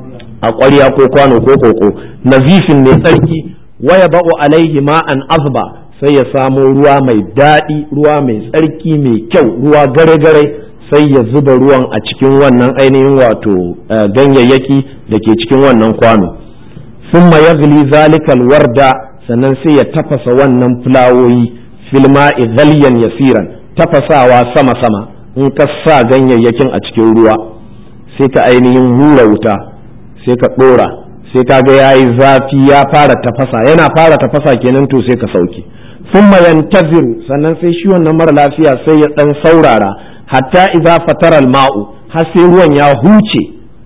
a ƙwarya ko kwano ko koko nazifin mai tsarki waya ba'u alaihi ma'an azba sai ya samo ruwa mai daɗi ruwa mai tsarki mai kyau ruwa gare-gare sai ya zuba ruwan a cikin wannan ainihin wato ganyayyaki da ke cikin wannan kwano sun ya zalikal warda sannan sai ya tafasa wannan fulawoyi filma ghalyan yasiran tafasawa sama-sama in ka sa ganyayyakin a cikin ruwa sai ka ainihin hura wuta sai ka ɗora sai ka ga yayi zafi ya fara tafasa yana fara tafasa kenan to sai ka sauke thumma yantaziru sannan sai shi wannan mara lafiya sai ya dan saurara hatta idza fatara al-ma'u har sai ruwan ya huce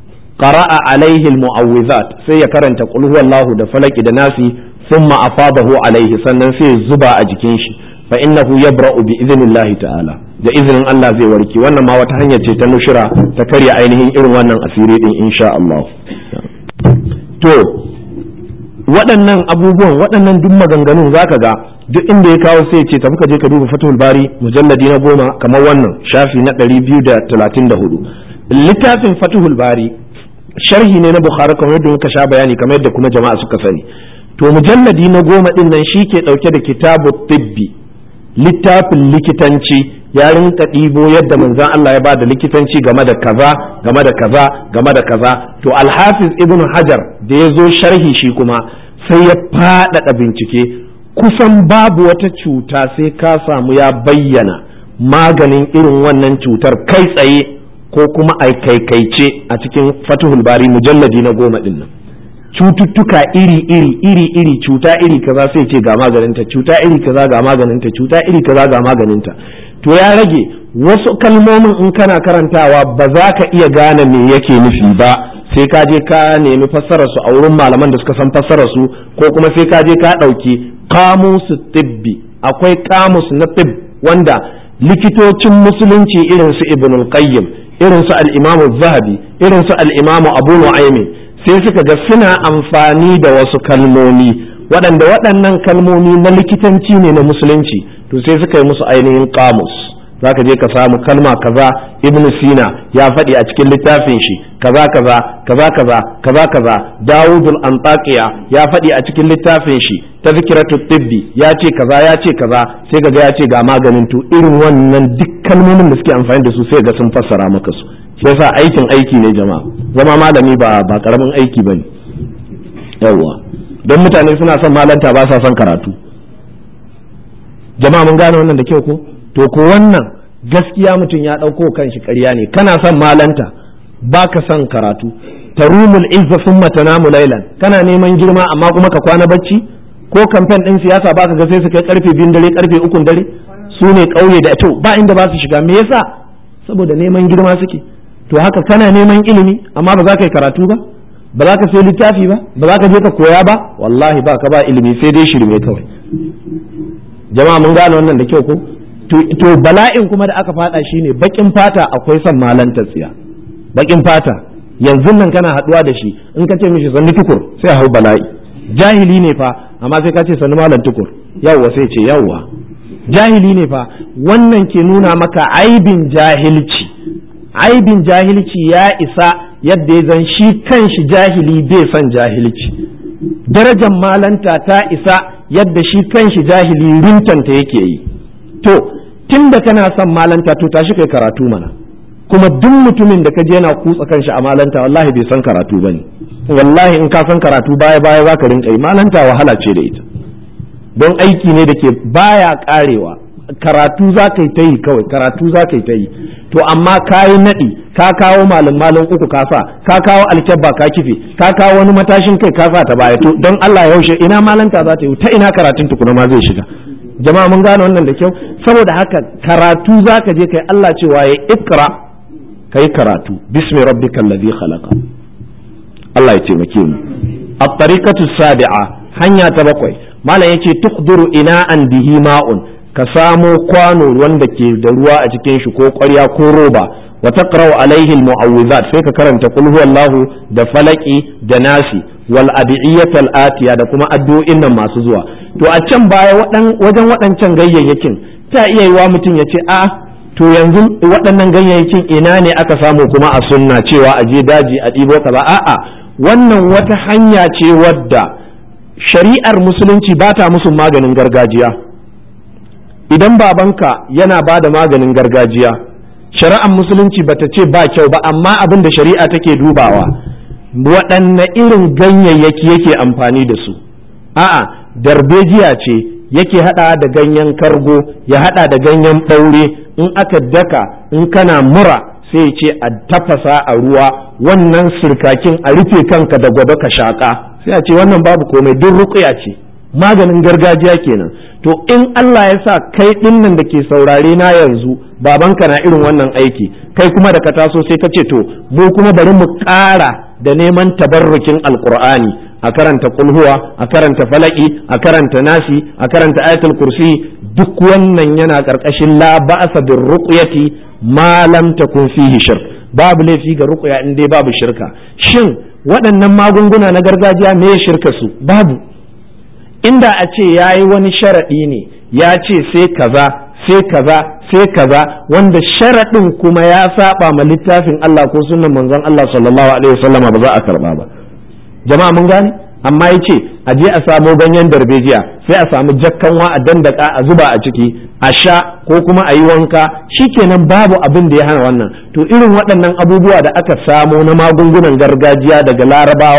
qara'a alaihi al-mu'awwizat sai ya karanta qul huwallahu da falaki da nasi thumma afadahu alaihi sannan sai ya zuba a jikin shi fa innahu yabra'u bi idnillahi ta'ala da izinin Allah zai warke wannan ma wata hanya ce ta nushira ta karya ainihin irin wannan asiri din insha Allah to waɗannan abubuwan waɗannan duk maganganun zaka ga duk inda ya kawo sai ce tafi ka je ka duba fatul bari mujalladi na goma kamar wannan shafi na ɗari biyu da talatin da hudu littafin fatihul bari sharhi ne na bukhari kamar yadda muka sha bayani kamar yadda kuma jama'a suka sani to mujalladi na goma ɗin nan shi ke ɗauke da kitabu tibbi littafin likitanci ya rinka ɗibo yadda manzon Allah ya bada likitanci game da kaza game da kaza game da kaza to alhafiz ibnu hajar da ya zo sharhi shi kuma sai ya faɗaɗa bincike kusan babu wata cuta sai ka samu ya bayyana maganin irin wannan cutar kai tsaye ko kuma a kaikaice a cikin fatihul bari mujalladi na goma din nan cututtuka iri iri iri iri cuta iri kaza sai ce ga maganinta cuta iri kaza ga maganinta cuta iri kaza ga maganinta to ya rage wasu kalmomin in kana karantawa ba za ka iya gane me yake nufi ba sai ka je ka nemi fassarar su a wurin malaman da suka san fassarar su ko kuma sai ka je ka ɗauki kamus tibbi akwai kamus na tib wanda likitocin musulunci irin su ibn qayyim irin su al-imamu zahabi irin su al-imamu abu nu'aymi sai suka ga suna amfani da wasu kalmomi waɗanda waɗannan kalmomi na likitanci ne na musulunci to sai suka yi musu ainihin kamus za ka je ka samu kalma kaza ibn sina ya faɗi a cikin littafin shi kaza kaza kaza kaza kaza kaza dawudul antaqiya ya faɗi a cikin littafin shi tazkiratu tibbi ya ce kaza ya ce kaza sai kaga ya ce ga maganin to irin wannan duk kalmomin da suke amfani da su sai ga sun fassara maka su shi yasa aikin aiki ne jama'a zama malami ba ba karamin aiki bane yawwa don mutane suna son malanta ba sa son karatu jama'a mun gane wannan da kyau ko to ko wannan gaskiya mutum ya ɗauko kanshi ƙarya ne kana son malanta ba ka son karatu tarumul izza summa tanamu lailan kana neman girma amma kuma ka kwana bacci ko kamfen ɗin siyasa ba ka ga sai su kai karfe biyun dare karfe ukun dare su ne ƙauye da to ba inda ba su shiga me yasa saboda neman girma suke to haka kana neman ilimi amma ba za ka yi karatu ba ba za ka sai littafi ba ba za ka je ka koya ba wallahi ba ka ba ilimi sai dai shirme kawai jama'a mun gane wannan da kyau ko to bala'in kuma da aka fada shine bakin fata akwai son malanta tsiya bakin fata yanzu nan kana haduwa da shi in ka ce mishi sannu tukur sai hau bala'i jahili ne fa amma sai ka ce sannu malam tukur yawwa sai ce yawwa jahili ne fa wannan ke nuna maka aibin jahilci aibin jahilci ya isa yadda ya zan shi kanshi jahili bai son jahilci darajar malanta ta isa yadda shi kanshi jahili rintanta yake yi to tun da kana son malanta to tashi kai karatu mana kuma duk mutumin da ka je yana kutsa kanshi a malanta wallahi bai san karatu bane wallahi in ka san karatu baya baya za ka rinka yi malanta wahala ce da ita don aiki ne da ke baya karewa karatu za ka yi ta yi kawai karatu za ka yi ta yi to amma ka yi naɗi ka kawo malin malin uku ka sa ka kawo alkyabba ka kife ka kawo wani matashin kai ka sa ta baya to don Allah yaushe ina malanta za ta yi ta ina karatun tukuna ma zai shiga jama'a mun gane wannan da kyau saboda haka karatu za ka je kai Allah cewa ya ikra kai karatu bismi rabbikal ladhi khalaqa Allah ya taimake mu at-tariqatu sabi'a hanya ta bakwai malam yace tuqdiru ina an bihi ma'un ka samo kwano wanda ke da ruwa a cikin shi ko ƙwarya ko roba wa taqra'u alaihi al-mu'awwizat sai ka karanta qul huwallahu da falaki da nasi wal adiyatal atiya da kuma addu'o'in nan masu zuwa to a can baya wajen waɗancan ganyayyakin ta iya yiwa mutum ya ce a to yanzu waɗannan ganyayyakin ina ne aka samu kuma a sunna cewa a je daji a ɗibo kaza a'a wannan wata hanya ce wadda shari'ar musulunci ba ta musu maganin gargajiya idan babanka yana ba da maganin gargajiya shari'ar musulunci bata ce ba kyau ba amma abin da shari'a take dubawa waɗanne irin ganyayyaki yake amfani da su a'a darbejiya ce yake hada da ganyen kargo ya hada da ganyen ɓaure in aka daka in kana mura sai ce a tafasa a ruwa wannan sirkakin a rufe kanka da gwado ka shaka sai a ce wannan babu komai duk ruƙuya ce maganin gargajiya kenan to in Allah ya sa kai dinnan da ke saurare na yanzu babanka na irin wannan aiki kai kuma da ka taso sai ka ce to mu kuma bari mu ƙara da neman tabarrukin alkur'ani a karanta kulhuwa a karanta falaki a karanta nasi a karanta ayatul kursi duk wannan yana karkashin la ba'sa bir ruqyati ma lam takun fihi shirk babu laifi ga ruqya in dai babu shirka shin waɗannan magunguna na gargajiya me shirka su babu inda a ce yayi wani sharaɗi ne ya ce sai kaza sai kaza sai kaza wanda sharaɗin kuma ya saba ma littafin Allah ko sunnan manzon Allah sallallahu alaihi wasallam ba za a karba ba jama'a mun gane amma ya ce a je a samo ganyen darbejiya sai a samu jakkanwa a dandaka a zuba a ciki a sha ko kuma a yi wanka shikenan babu abin da ya hana wannan to irin waɗannan abubuwa da aka samo na magungunan gargajiya daga larabawa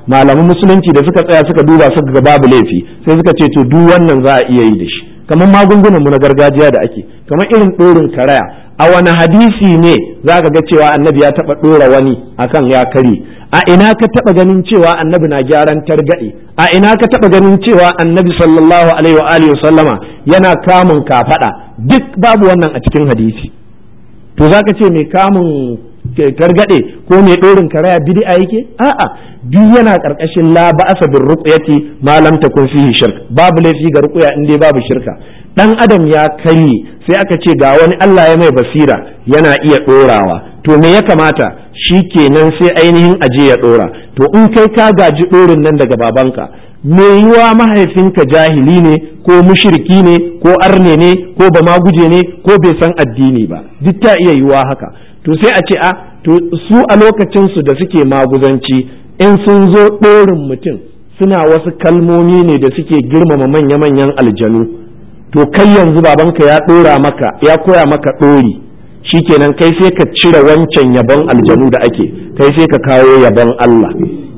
malaman musulunci da suka tsaya suka duba suka ga babu laifi sai suka ce to duk wannan za a iya yi da shi kamar magungunan mu na gargajiya da ake kamar irin ɗorin karaya a wani hadisi ne za ka ga cewa annabi ya taɓa ɗora wani akan ya kare a ina ka taɓa ganin cewa annabi na gyaran targaɗe a ina ka taɓa ganin cewa annabi sallallahu alaihi wa alihi sallama yana kamun kafaɗa duk babu wannan a cikin hadisi to za ka ce mai kamun targaɗe ko mai ɗorin karaya bid'a yake a'a duk yana ƙarƙashin la ba'asa bin ruqyati ma lam takun fihi shirk babu laifi ga ruqya in dai babu shirka dan adam ya karye sai aka ce ga wani Allah ya mai basira yana iya ɗorawa to me ya kamata shi kenan sai ainihin aje ya ɗora to in kai ka gaji ɗorin nan daga babanka me yiwa mahaifinka jahili ne ko mushriki ne ko arne ne ko ba guje ne ko bai san addini ba duk ta iya yiwa haka to sai a ce a to su a lokacinsu da suke maguzanci in sun zo ɗorin mutum suna wasu kalmomi ne da suke girmama manya-manyan aljanu to kai yanzu babanka ya ɗora maka ya koya maka ɗori shikenan kai sai ka cire wancan yabon aljanu da ake kai sai ka kawo yabon Allah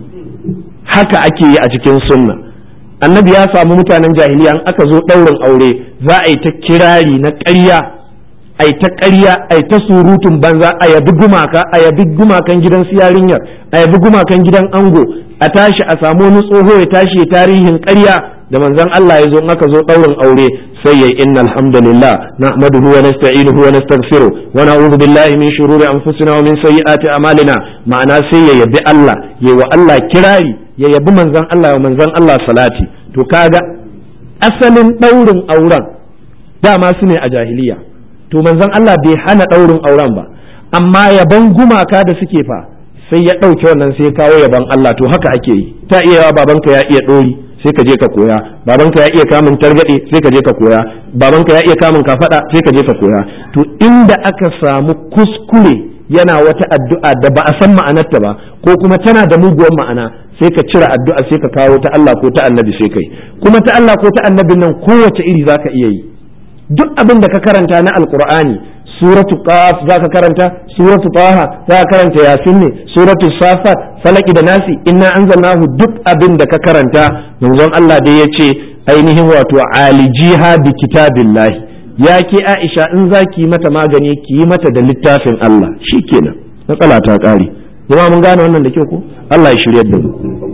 haka ake yi a cikin sunna annabi ya samu mutanen jahiliya an aka zo ɗaurin aure za a yi ta kirari na ƙarya a ta ƙarya a ta surutun banza a yabi gumaka a yabi gumakan gidan su yarinyar a yabi gumakan gidan ango a tashi a samu wani tsoho ya tashi tarihin ƙarya da manzon Allah ya zo in aka zo ɗaurin aure sai ya inna alhamdulillah nahmaduhu wa nasta'inuhu wa nastaghfiruh wa na'udhu billahi min shururi anfusina wa min sayyiati a'malina ma'ana sai ya yabi Allah ya wa Allah kirari ya yabi manzon Allah wa manzon Allah salati to kaga asalin ɗaurin auren dama su ne a jahiliya to manzon Allah bai hana ɗaurin auren ba amma yaban gumaka da suke fa sai ya ɗauke wannan sai kawo yaban Allah to haka ake yi ta iya yawa babanka ya iya ɗori sai ka je ka koya babanka ya iya kamun targaɗe sai ka je ka koya babanka ya iya kamun kafaɗa sai ka je ka koya to inda aka samu kuskure yana wata addu'a da ba a san ma'anarta ba ko kuma tana da muguwar ma'ana sai ka cire addu'a sai ka kawo ta Allah ko ta annabi sai kai kuma ta Allah ko ta annabin nan kowace iri zaka iya yi duk abin da ka karanta na alqur'ani suratu qaf zaka karanta suratu taha zaka karanta yasin ne suratu safat falaki da nasi inna anzalnahu duk abin da ka karanta manzon Allah dai yace ainihin wato alijiha bi kitabillahi ya ke Aisha in za ki yi mata magani ki yi mata da littafin Allah shikenan matsala ta kare jama'a mun gane wannan da kyau ko Allah ya shiryar da mu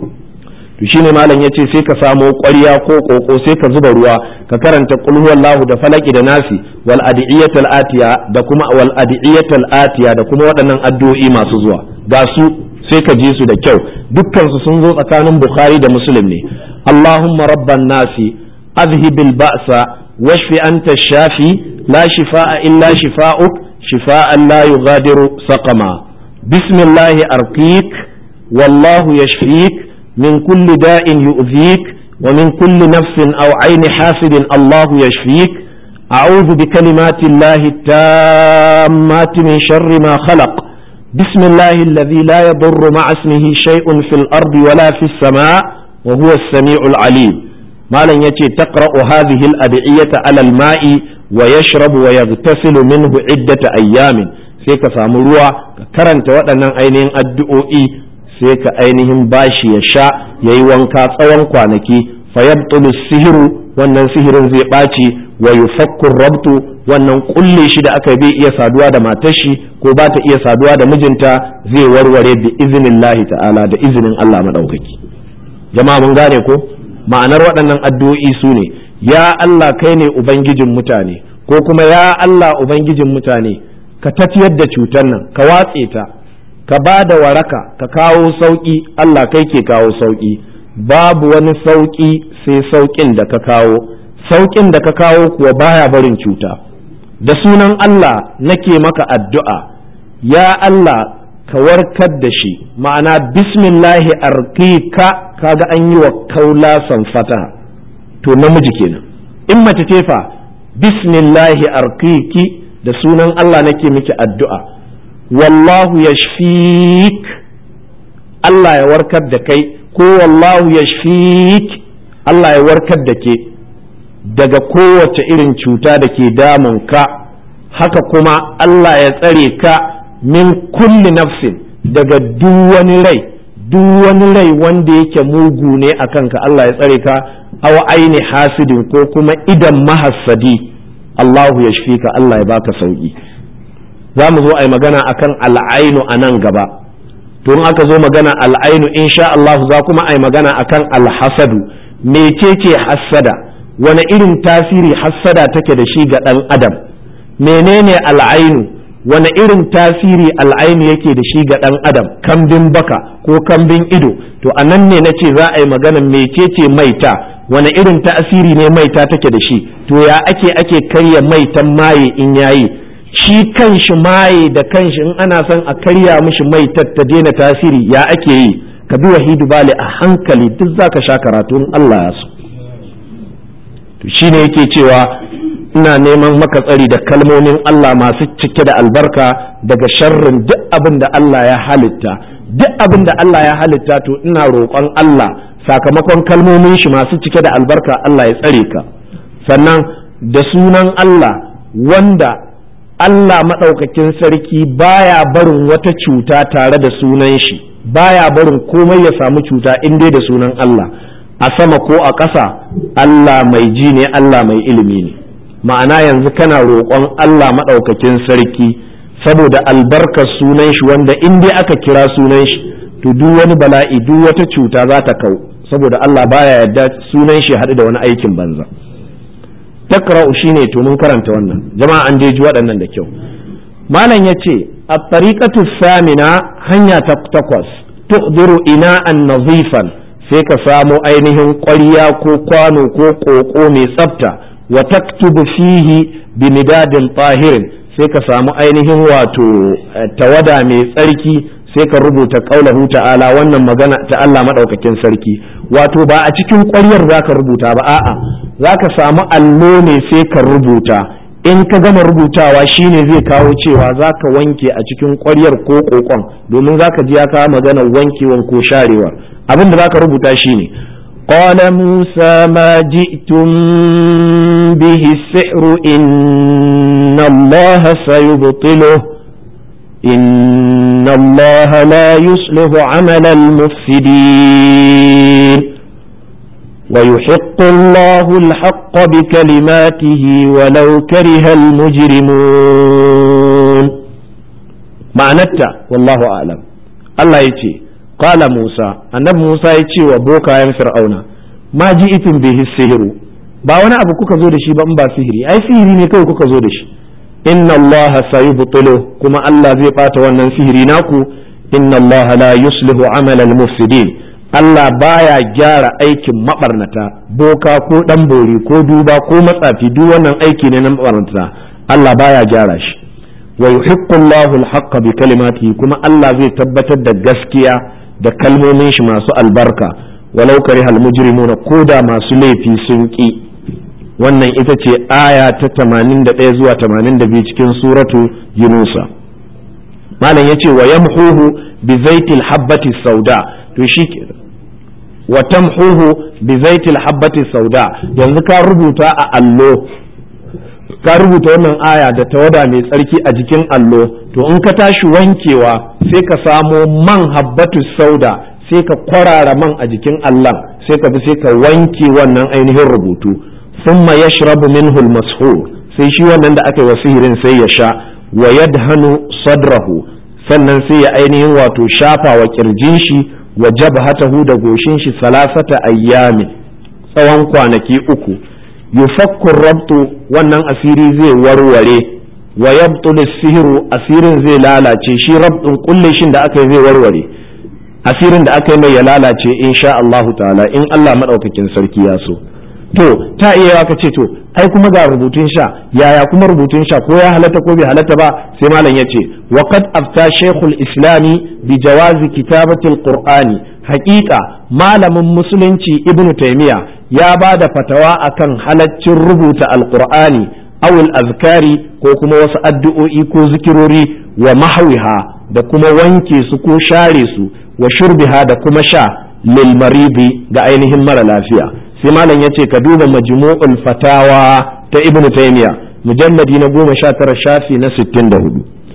to shine malam yace sai ka samo ƙwarya ko koko sai ka zuba ruwa ka karanta qul huwallahu da falaki da nasi wal adiyatul atiya da kuma wal adiyatul atiya da kuma waɗannan addu'o'i masu zuwa ga su sai ka ji su da kyau dukkan su sun zo tsakanin bukhari da muslim ne allahumma rabban nasi azhibil ba'sa washfi anta shafi la shifaa illa shifaa'uk shifaa'an la yughadiru saqama bismillahi arqik wallahu yashfik min kulli da'in yu'dhik ومن كل نفس أو عين حاسد الله يشفيك أعوذ بكلمات الله التامات من شر ما خلق بسم الله الذي لا يضر مع اسمه شيء في الأرض ولا في السماء وهو السميع العليم ما لن يتي تقرأ هذه الأدعية على الماء ويشرب ويغتسل منه عدة أيام سيك سامروا كرنت وأنا أينين الدعوئي سيك أينهم باشي يشاء ييوانكا tsawon kwanaki fayabtulu sihiru wannan sihirin zai ɓaci wa yufakku rabtu wannan kulle shi da aka bai iya saduwa da matar shi ko ba ta iya saduwa da mijinta zai warware bi iznillahi ta'ala da izinin Allah madaukaki jama'a mun gane ko ma'anar waɗannan addu'o'i su ne ya Allah kai ne ubangijin mutane ko kuma ya Allah ubangijin mutane ka tafiyar da cutar nan ka watse ta ka ba da waraka ka kawo sauƙi Allah kai ke kawo sauƙi babu wani sauƙi sai sauƙin da ka kawo sauƙin da ka kawo kuwa baya barin cuta da sunan Allah nake maka addu'a ya Allah ka warkar da shi ma'ana bismillahi arkika kaga an yi wa kaula fata to namiji kenan in mace ce fa bismillahi arkiki da sunan Allah nake miki addu'a wallahu yashfik Allah ya warkar da kai ko wallahu yashfik Allah ya warkar da ke daga kowace irin cuta da ke damun ka haka kuma Allah ya tsare ka min kulli nafsin daga duk wani rai duk wani rai wanda yake mugu ne a kanka Allah ya tsare ka aw aini hasidin ko kuma idan mahassadi Allahu ya ka Allah ya baka sauki za mu zo a yi magana akan al'ainu a nan gaba to in aka zo magana al'ainu insha Allah za kuma a yi magana akan alhasadu mecece hassada wani irin tasiri hassada take da shi ga ɗan adam menene al'ainu wani irin tasiri al'ainu yake da shi ga ɗan adam kambin baka ko kambin ido to a nan ne na ce za a yi magana mecece maita wani irin tasiri ne maita take da shi to ya ake ake karya maitan maye in yayi shi kanshi maye da kanshi in ana son a karya mishi maitar ta daina tasiri ya ake yi ka bi wahidu bali a hankali duk zaka sha karatu in Allah ya so to shine yake cewa ina neman maka tsari da kalmomin Allah masu cike da albarka daga sharrin duk abin da Allah ya halitta duk abin da Allah ya halitta to ina roƙon Allah sakamakon kalmomin shi masu cike da albarka Allah ya tsare ka sannan da sunan Allah wanda Allah maɗaukakin sarki baya barin wata cuta tare da sunan shi baya barin komai ya samu cuta in dai da sunan Allah a sama ko a ƙasa Allah mai ji ne Allah mai ilimi ne ma'ana yanzu kana roƙon Allah maɗaukakin sarki saboda albarkar sunan shi wanda in dai aka kira sunan shi to duk wani bala'i duk wata cuta za ta kau saboda Allah baya yarda sunan shi haɗu da wani aikin banza takra'u shine to mun karanta wannan jama'a an ji waɗannan da kyau malam yace at-tariqatu samina hanya ta takwas tuhdiru ina'an nazifan sai ka samo ainihin ƙwarya ko kwano ko ƙoƙo mai tsafta wa taktubu fihi bi midadin tahirin sai ka samu ainihin wato tawada mai tsarki sai ka rubuta qaulahu ta'ala wannan magana ta Allah madaukakin sarki wato ba a cikin ƙwaryar zaka rubuta ba a'a zaka samu allo ne sai ka rubuta in ka gama rubutawa shine zai kawo cewa zaka wanke a cikin ƙwaryar ko kokon domin zaka ji ya kawo magana wankewan ko sharewar abin da zaka rubuta shine قال موسى ما جئتم به السحر إن الله سيبطله إن الله لا يصلح عمل المفسدين ويحق الله الحق بكلماته ولو كره المجرمون معنتا والله أعلم الله يتي قال موسى أن موسى يتي وبوكا يم فرعون ما جئتم به السحر ba wani abu kuka zo da shi ba in ba sihiri ai sihiri ne kawai kuka zo da shi inna Allah sayubtilu kuma Allah zai bata wannan sihiri naku inna Allah la yuslihu amala al-mufsidin Allah baya gyara aikin mabarnata boka ko dan bori ko duba ko matsafi duk wannan aiki ne na mabarnata Allah baya gyara shi wa yuhiqqu Allahu al-haqqa bi kalimatihi kuma Allah zai tabbatar da gaskiya da kalmomin shi masu albarka walau karihal mujrimuna koda masu laifi sun ki wannan ita ce aya ta 81 zuwa 82 cikin suratu yunusa malam ya ce wa yamhuhu bi zaitil habbati sauda to shi ke wa tamhuhu bi zaitil habbati sauda yanzu ka rubuta a allo ka rubuta wannan aya da tawada mai tsarki a jikin allo to in ka tashi wankewa sai ka samo man habbatu sauda sai ka kwarara man a jikin allon sai ka bi sai ka wanke wannan ainihin rubutu thumma yashrabu minhu al-mashhur sai shi wannan da aka yi wa sihirin sai ya sha wa yadhanu sadrahu sannan sai ya ainihin wato shafa wa kirjin shi wa jabhatahu da goshin shi salasata ayyami tsawon kwanaki uku yufakku rabtu wannan asiri zai warware wa yabtul sihiru asirin zai lalace shi rabtun kulle shin da aka yi zai warware asirin da aka yi mai ya lalace insha Allahu ta'ala in Allah madaukakin sarki ya so to ta iya ka ce to ai kuma ga rubutun sha yaya kuma rubutun sha ko ya halatta ko bai halatta ba sai malam ya ce wa qad afta shaykhul islami bi jawazi kitabatil qur'ani haqiqa malamin musulunci ibnu taymiya ya ba da fatawa akan halaccin rubuta alqur'ani aw azkari ko kuma wasu addu'o'i ko zikirori wa mahwiha da kuma wanke su ko share su wa shurbiha da kuma sha lil maridi ga ainihin mara lafiya sai malam yace ka duba majmu'ul fatawa ta ibn taymiya mujalladi na goma sha tara shafi na sittin da hudu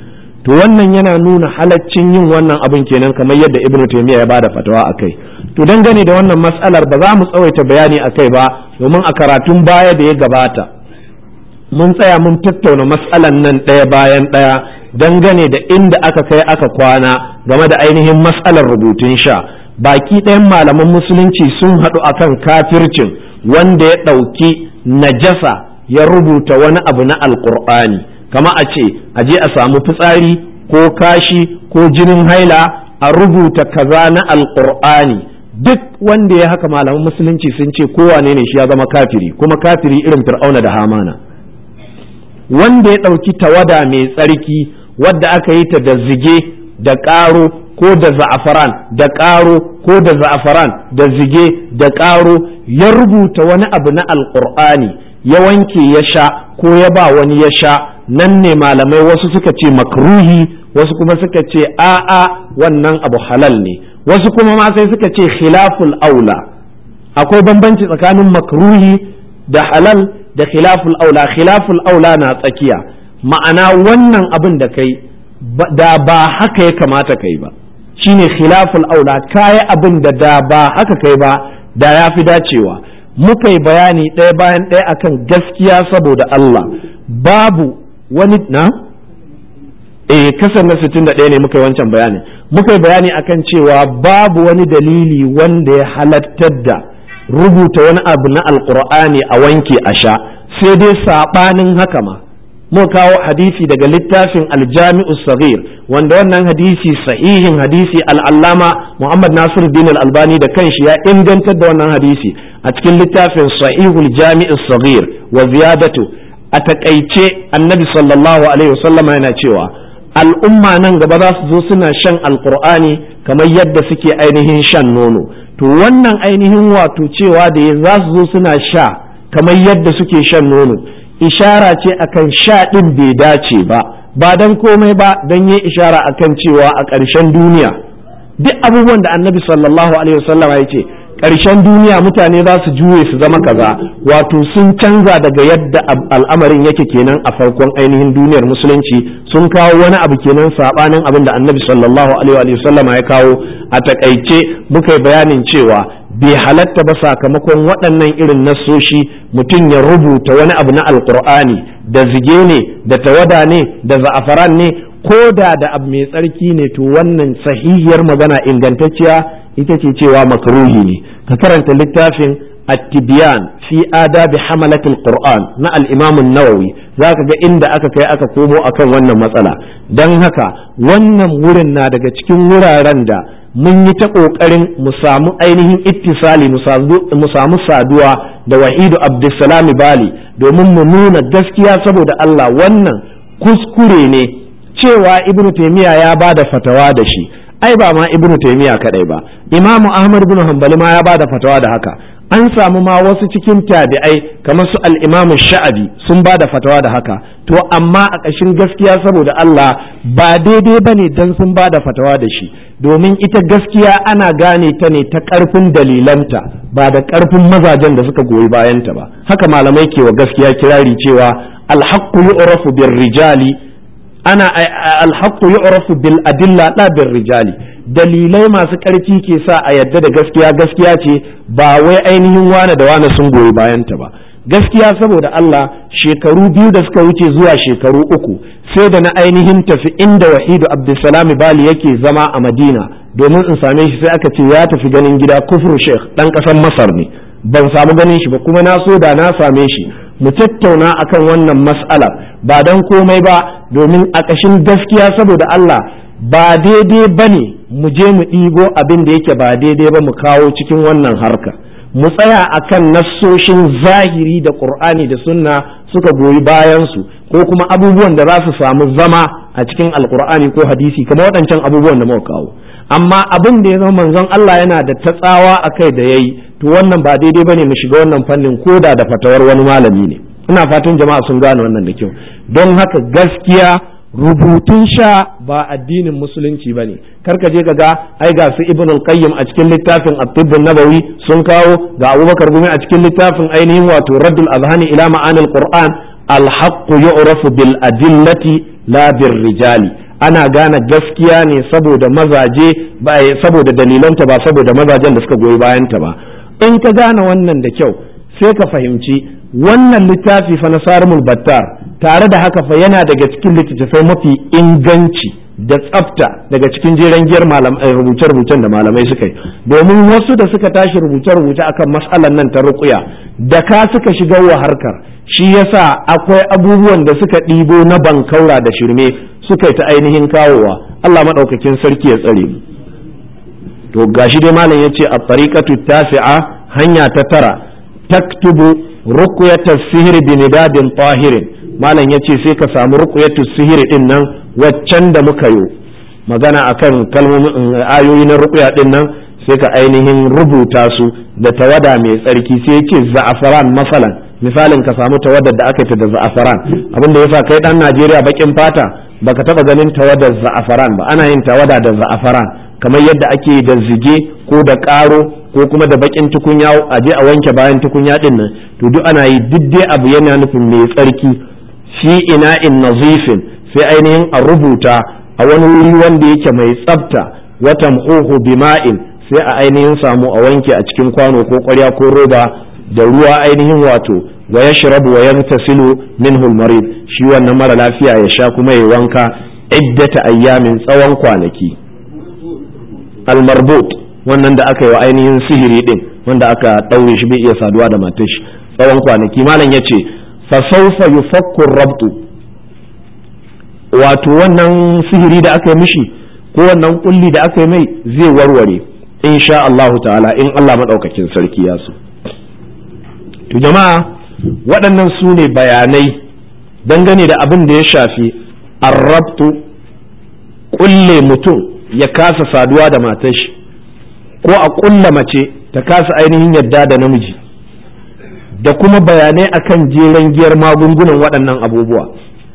to wannan yana nuna halaccin yin wannan abin kenan kamar yadda ibn taymiya ya bada fatawa akai to dangane da wannan matsalar ba za mu tsawaita bayani akai ba domin a karatun baya da ya gabata mun tsaya mun tattauna matsalan nan ɗaya bayan ɗaya dangane da inda aka kai aka kwana game da ainihin matsalar rubutun sha baki ɗayan malaman musulunci sun haɗu akan kafircin wanda ya ɗauki najasa ya rubuta wani abu na alƙur'ani kama a ce a je a samu fitsari ko kashi ko jinin haila a rubuta kaza na alƙur'ani duk wanda ya haka malaman musulunci sun ce kowane ne shi ya zama kafiri kuma kafiri irin fir'auna da hamana wanda ya ɗauki tawada mai tsarki wadda aka yi ta da zige da ƙaro ko da za'afaran da ƙaro ko da za'afaran da zige da ƙaro ya rubuta wani abu na alƙur'ani ya wanke ya sha ko ya ba wani ya sha nan ne malamai wasu suka ce makruhi wasu kuma suka ce a'a wannan abu halal ne wasu kuma ma sai suka ce khilaful aula akwai bambanci tsakanin makruhi da halal da khilaful aula khilaful aula na tsakiya ma'ana wannan abin da kai da ba haka ya kamata kai ba shine khilaful aula kayi abin da da ba haka kai ba da ya fi dacewa muka yi bayani ɗaya bayan ɗaya akan gaskiya saboda Allah babu wani na eh kasar na 61 ne muka yi wancan bayani muka yi bayani akan cewa babu wani dalili wanda ya halattar da rubuta wani abu na alkur'ani a wanke a sha sai dai saɓanin haka ma muka kawo hadisi daga littafin aljami'u sagir wanda wannan hadisi sahihin hadisi al'allama muhammad nasir din albani da kanshi ya ingantar da wannan hadisi a cikin littafin sahihul jami'u sagir wa ziyadatu a takaice annabi sallallahu alaihi wasallama yana cewa al'umma nan gaba za su zo suna shan alkur'ani kamar yadda suke ainihin shan nono to wannan ainihin wato cewa da za su zo suna sha kamar yadda suke shan nono ishara ce akan sha ɗin bai dace ba ba don komai ba don yi ishara akan cewa a ƙarshen duniya duk abubuwan da annabi sallallahu alaihi wasallam ya ce ƙarshen duniya mutane za su juye su zama kaza wato sun canza daga yadda al'amarin yake kenan a farkon ainihin duniyar musulunci sun kawo wani abu kenan sabanin abin da annabi sallallahu alaihi wasallama ya kawo a takaice muka yi bayanin cewa bai halatta ba sakamakon waɗannan irin nassoshi mutum ya rubuta wani abu na alkur'ani da zige ne da tawada ne da za'afaran ne ko da da abu mai tsarki ne to wannan sahihiyar magana ingantacciya ita ce cewa makruhi ne ka karanta littafin at-tibyan fi adabi hamalatil qur'an na al-imam an-nawawi zaka ga inda aka kai aka komo akan wannan matsala dan haka wannan wurin na daga cikin wuraren da mun yi ta ƙoƙarin mu samu ainihin ittisali mu samu saduwa da wahidu abdulsalami bali domin mu nuna gaskiya saboda Allah wannan kuskure ne cewa ibnu taimiyya ya ba da fatawa da shi ai ba ma ibnu taimiyya kadai ba imamu ahmad bin hanbali ma ya ba da fatawa da haka an samu ma wasu cikin tabi'ai kamar su al-imamu sha'abi sun ba da fatawa da haka to amma a ƙashin gaskiya saboda Allah ba daidai bane dan sun ba da fatawa da shi domin ita gaskiya ana gane ta ne ta ƙarfin dalilanta ba da ƙarfin mazajen da suka goyi bayanta ba haka malamai ke wa gaskiya kirari cewa alhaqqu yu'rafu bir rijali ana alhaqqu yu'rafu bil adilla la bir rijali dalilai masu ƙarfi ke sa a yadda da gaskiya gaskiya ce ba wai ainihin wane da wane sun goyi bayanta ba gaskiya saboda Allah shekaru biyu da suka wuce zuwa shekaru uku sai da na ainihin tafi inda wahidu abdulsalam bali yake zama a madina domin in same shi sai aka ce ya tafi ganin gida kufru sheikh dan ƙasar masar ne ban samu ganin shi ba kuma na so da na same shi mu tattauna akan wannan mas'ala ba don komai ba domin a ƙashin gaskiya saboda Allah ba daidai ba ne mu je mu ɗigo abin da yake ba daidai ba mu kawo cikin wannan harka mu tsaya akan nassoshin zahiri da ƙur'ani da sunna suka goyi bayansu ko kuma abubuwan da za su samu zama a cikin alƙur'ani ko hadisi kamar waɗancan abubuwan da muka kawo amma abin da ya zama manzon Allah yana da ta tsawa a kai da yayi to wannan ba daidai bane mu shiga wannan fannin koda da fatawar wani malami ne ina fatan jama'a sun gane wannan da kyau don haka gaskiya rubutun sha ba addinin musulunci ba ne karka je ga ai ga su ibn al-qayyim a cikin littafin at-tibb nabawi sun kawo ga abubakar gumi a cikin littafin ainihin wato raddul azhani ila ma'anil qur'an al-haqq yu'rafu bil adillati la bir rijali ana gane gaskiya ne saboda mazaje ba saboda dalilanta ba saboda mazajen da suka goyi bayanta ba in ka gane wannan da kyau sai ka fahimci wannan littafi fa na sarimul battar tare da haka fa yana daga cikin littattafai mafi inganci da tsafta daga cikin jeren giyar rubuce-rubucen da malamai suka yi domin wasu da suka tashi rubuce-rubuce akan matsalar nan ta rukuya da ka suka shiga wa harkar shi yasa akwai abubuwan da suka ɗibo na bankaura da shirme suka yi ta ainihin kawowa Allah maɗaukakin sarki ya tsare mu to gashi dai malam ya ce a tariqatu tasi'a hanya ta tara taktubu ruqyatas sihri bi nidabin tahirin malam ya ce sai ka samu ruqyatus sihri din nan waccan da muka yi magana akan kalmomin ayoyi na ruqya din nan sai ka ainihin rubuta su da tawada mai tsarki sai yake za'afaran masalan misalin ka samu tawadar da aka yi ta da za'afaran abin da yasa kai dan Najeriya bakin fata baka taba ganin tawadar za'afaran ba ana yin tawada da za'afaran kamar yadda ake da zige ko da karo ko kuma da bakin tukunya a je a wanke bayan tukunya din nan to duk ana yi duk dai abu yana nufin mai tsarki fi ina in nazifin sai ainihin a rubuta a wani wuri wanda yake mai tsafta watan uhu bima'in sai a ainihin samu a wanke a cikin kwano ko kwarya ko roba da ruwa ainihin wato wa yashrabu wa yagtasilu minhu al-marid shi wannan mara lafiya ya sha kuma ya wanka iddata ayyamin tsawon kwanaki al-marbut wannan da aka yi wa ainihin sihiri din wanda aka daure shi bai iya saduwa da matar shi tsawon kwanaki malam yace fa sawfa yufakku rabtu wato wannan sihiri da aka yi mishi ko wannan kulli da aka yi mai zai warware insha Allahu ta'ala in Allah madaukakin sarki ya so to jama'a waɗannan su ne bayanai dangane da abin da ya shafi arrabtu kulle mutum ya kasa saduwa da matar shi ko a kulla mace ta kasa ainihin yadda da namiji da kuma bayanai akan jeren giyar magungunan waɗannan abubuwa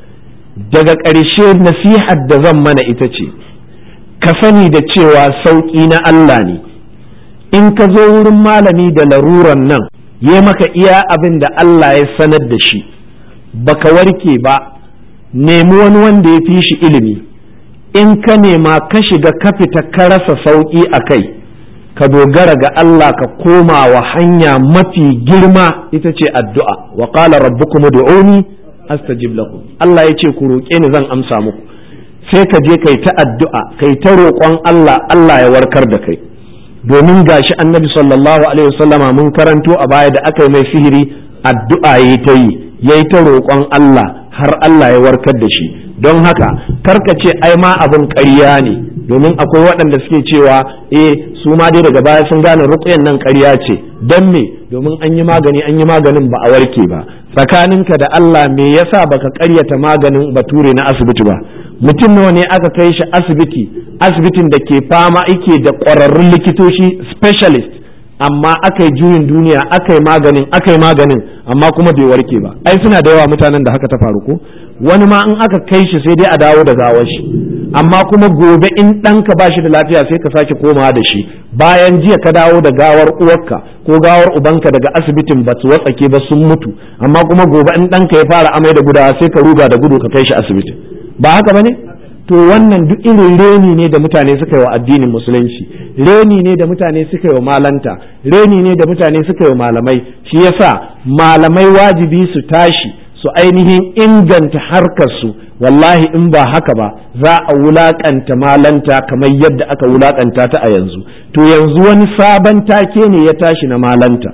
daga ƙarshe nasihar da zan mana ita ce ka sani da cewa sauƙi na Allah ne in ka zo wurin malami da laruran nan ya maka iya abin da Allah ya sanar da shi baka warke ba nemi wani wanda ya fi shi ilimi in ka nema ka shiga ka fita ka rasa sauƙi a kai ka dogara ga Allah ka koma wa hanya mafi girma ita ce addu'a wa qala rabbukum ud'uni astajib lakum Allah ya ce ku roƙe ni zan amsa muku sai ka je kai ta addu'a kai ta roƙon Allah Allah ya warkar da kai domin gashi annabi sallallahu alaihi wasallama mun karanto a baya da aka yi mai sihiri addu'a yayi ta yi yayi ta roƙon Allah har Allah ya warkar da shi don haka karka ce ai ma abin ƙarya ne domin akwai waɗanda suke cewa eh su ma dai daga baya sun gane ruƙuyan nan ƙarya ce don me domin an yi magani an yi maganin ba a warke ba tsakaninka da Allah me yasa baka ƙaryata maganin bature na asibiti ba mutum nawa ne aka kai shi asibiti asibitin da ke fama ike da ƙwararrun likitoci specialist amma aka yi juyin duniya aka yi maganin aka yi maganin amma kuma bai warke ba ai suna da yawa mutanen da haka ta faru ko wani ma in aka kai shi sai dai a dawo da gawar shi amma kuma gobe in ɗanka ba shi da lafiya sai ka sake komawa da shi bayan jiya ka dawo da gawar uwarka ko gawar ubanka daga asibitin ba su watsake ba sun mutu amma kuma gobe in ɗanka ya fara amai da gudawa sai ka ruga da gudu ka kai shi asibitin ba haka ba ne to wannan duk irin reni ne da mutane suka yi wa addinin musulunci reni ne da mutane suka yi wa malanta reni ne da mutane suka yi wa malamai shi yasa malamai wajibi su tashi su ainihin inganta harkar su wallahi in ba haka ba za a wulakanta malanta kamar yadda aka wulakanta ta a yanzu to yanzu wani sabon take ne ya tashi na malanta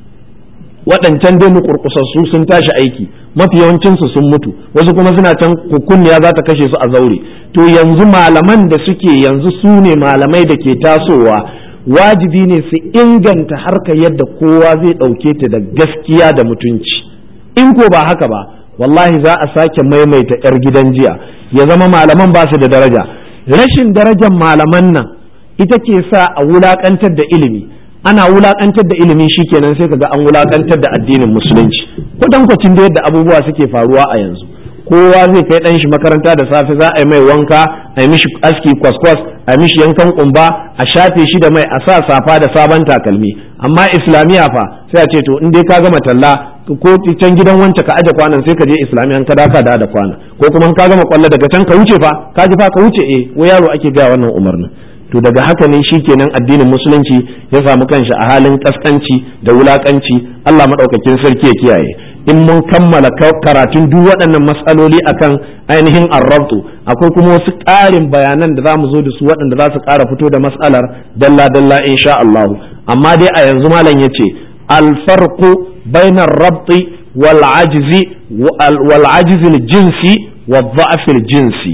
waɗancan dai mukurkusassu sun tashi aiki mafi yawancinsu sun mutu wasu kuma suna can kukunniya za ta kashe su a zaure to yanzu malaman da suke yanzu su ne malamai da ke tasowa wajibi ne su inganta harka yadda kowa zai ɗauke ta da gaskiya da mutunci in ko ba haka ba wallahi za a sake maimaita 'yar gidan jiya ya zama malaman ba su da daraja rashin darajar malaman nan ita ke sa a wulakantar da ilimi ana wulakantar da ilimi shikenan sai kaga an wulakantar da addinin musulunci kwatankwacin da yadda abubuwa suke faruwa a yanzu kowa zai kai dan shi makaranta da safe za a yi mai wanka a yi mishi aski kwaskwas a mishi yankan kumba a shafe shi da mai a sa safa da sabon takalmi amma islamiya fa sai a ce to in dai ka gama talla ko can gidan wancan ka aje kwanan sai ka je islamiyan ka daka da da kwana ko kuma ka gama kwallo daga can ka wuce fa ka ji fa ka wuce eh ko yaro ake ga wannan umarnin to daga haka ne shikenan addinin musulunci ya samu kanshi a halin kaskanci da wulakanci Allah madaukakin sarki ya kiyaye in mun kammala karatun duk waɗannan matsaloli akan ainihin arrabtu akwai kuma wasu ƙarin bayanan da za mu zo da su waɗanda za su ƙara fito da matsalar dalla dalla insha Allah amma dai a yanzu malam ya ce alfarqu bainar rabti wal ajzi wal ajzi jinsi wa dha'fil jinsi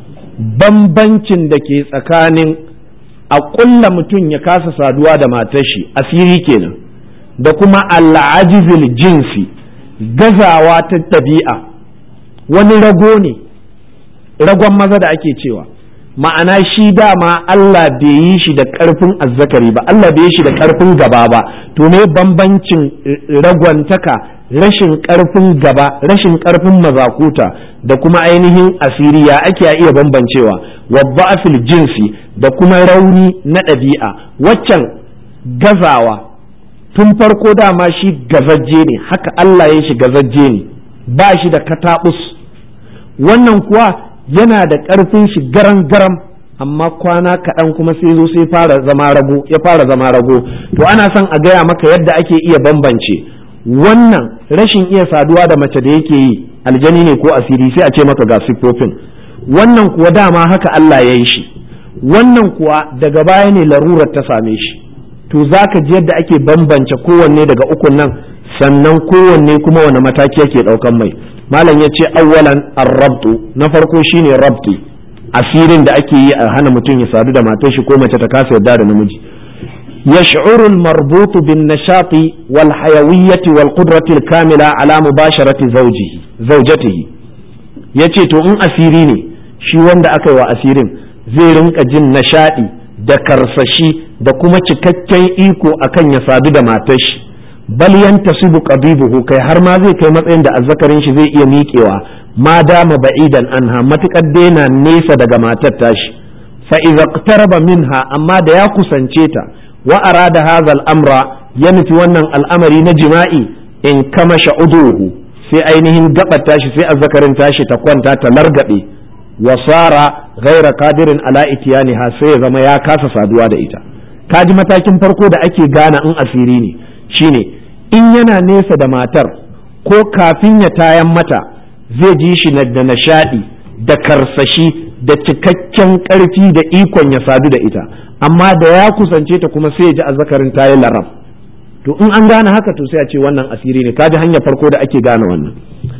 bambancin da ke tsakanin a ƙulla mutum ya kasa saduwa da matar shi asiri kenan da kuma al'ajizil jinsi gazawa ta ɗabi'a wani rago ne ragon maza da ake cewa ma'ana shi dama Allah bai yi shi da ƙarfin azzakari ba Allah bai yi shi da ƙarfin gaba ba to ne bambancin ragwantaka rashin ƙarfin gaba rashin ƙarfin mazakuta da kuma ainihin asiri ya ake iya bambancewa wa fil jinsi da kuma rauni na ɗabi'a waccan gazawa tun farko dama shi gazajje ne haka Allah ya shi gazajje ne ba shi da kataɓus wannan kuwa yana da ƙarfin shi garan garam amma kwana kaɗan kuma sai zo sai fara zama rago ya fara zama rago to ana son a gaya maka yadda ake iya bambance wannan rashin iya saduwa da mace da yake yi aljani ne ko asiri sai a ce maka ga siffofin wannan kuwa dama haka Allah ya yi shi wannan kuwa daga baya ne larurar ta same shi to za ka ji yadda ake bambance kowanne daga ukun nan sannan kowanne kuma wani mataki yake ɗaukan mai malam ya ce awwalan arrabtu na farko shine rabti asirin da ake yi a hana mutum ya sadu da matar shi ko mace ta kasa yarda da namiji يشعر المربوط بالنشاط والحيوية والقدرة الكاملة على مباشرة زوجه زوجته yace to in asiri ne shi wanda aka yi wa asirin zai rinka jin nishaɗi da karsashi da kuma cikakken iko akan ya sadu da matar shi bal yantasibu qabibuhu kai har ma zai kai matsayin da azzakarin shi zai iya miƙewa ma dama ba'idan anha matukar daina nesa daga matar tashi fa idza iqtaraba minha amma da ya kusance ta wa arada hadha al-amra ya nufi wannan al'amari na jima'i in kama sha'uduhu sai ainihin gabar tashi sai azzakarin tashi ta kwanta ta largabe wa sara ghaira qadirin ala itiyaniha sai ya zama ya kasa saduwa da ita kaji matakin farko da ake gana in asiri ne shine in yana nesa da matar ko kafin ya tayan mata zai ji shi da nishadi da karsashi da cikakken karfi da ikon ya sadu da ita amma da ya kusance ta kuma sai ya ji azzakarin ta yi larab to in an gane haka to sai a ce wannan asiri ne kaji hanyar farko da ake gane wannan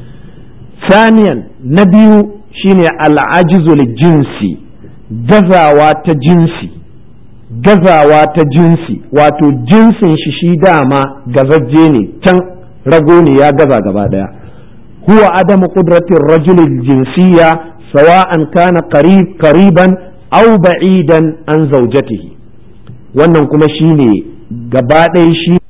saniyan na biyu shine al'ajizul jinsi gazawa ta jinsi gazawa ta jinsi wato jinsin shi shi dama gazajje ne can rago ne ya gaza gaba daya huwa adamu qudratir rajulil jinsiyya sawa'an kana qarib qariban aw ba'idan an zaujatihi wannan kuma shine gaba ɗaya shi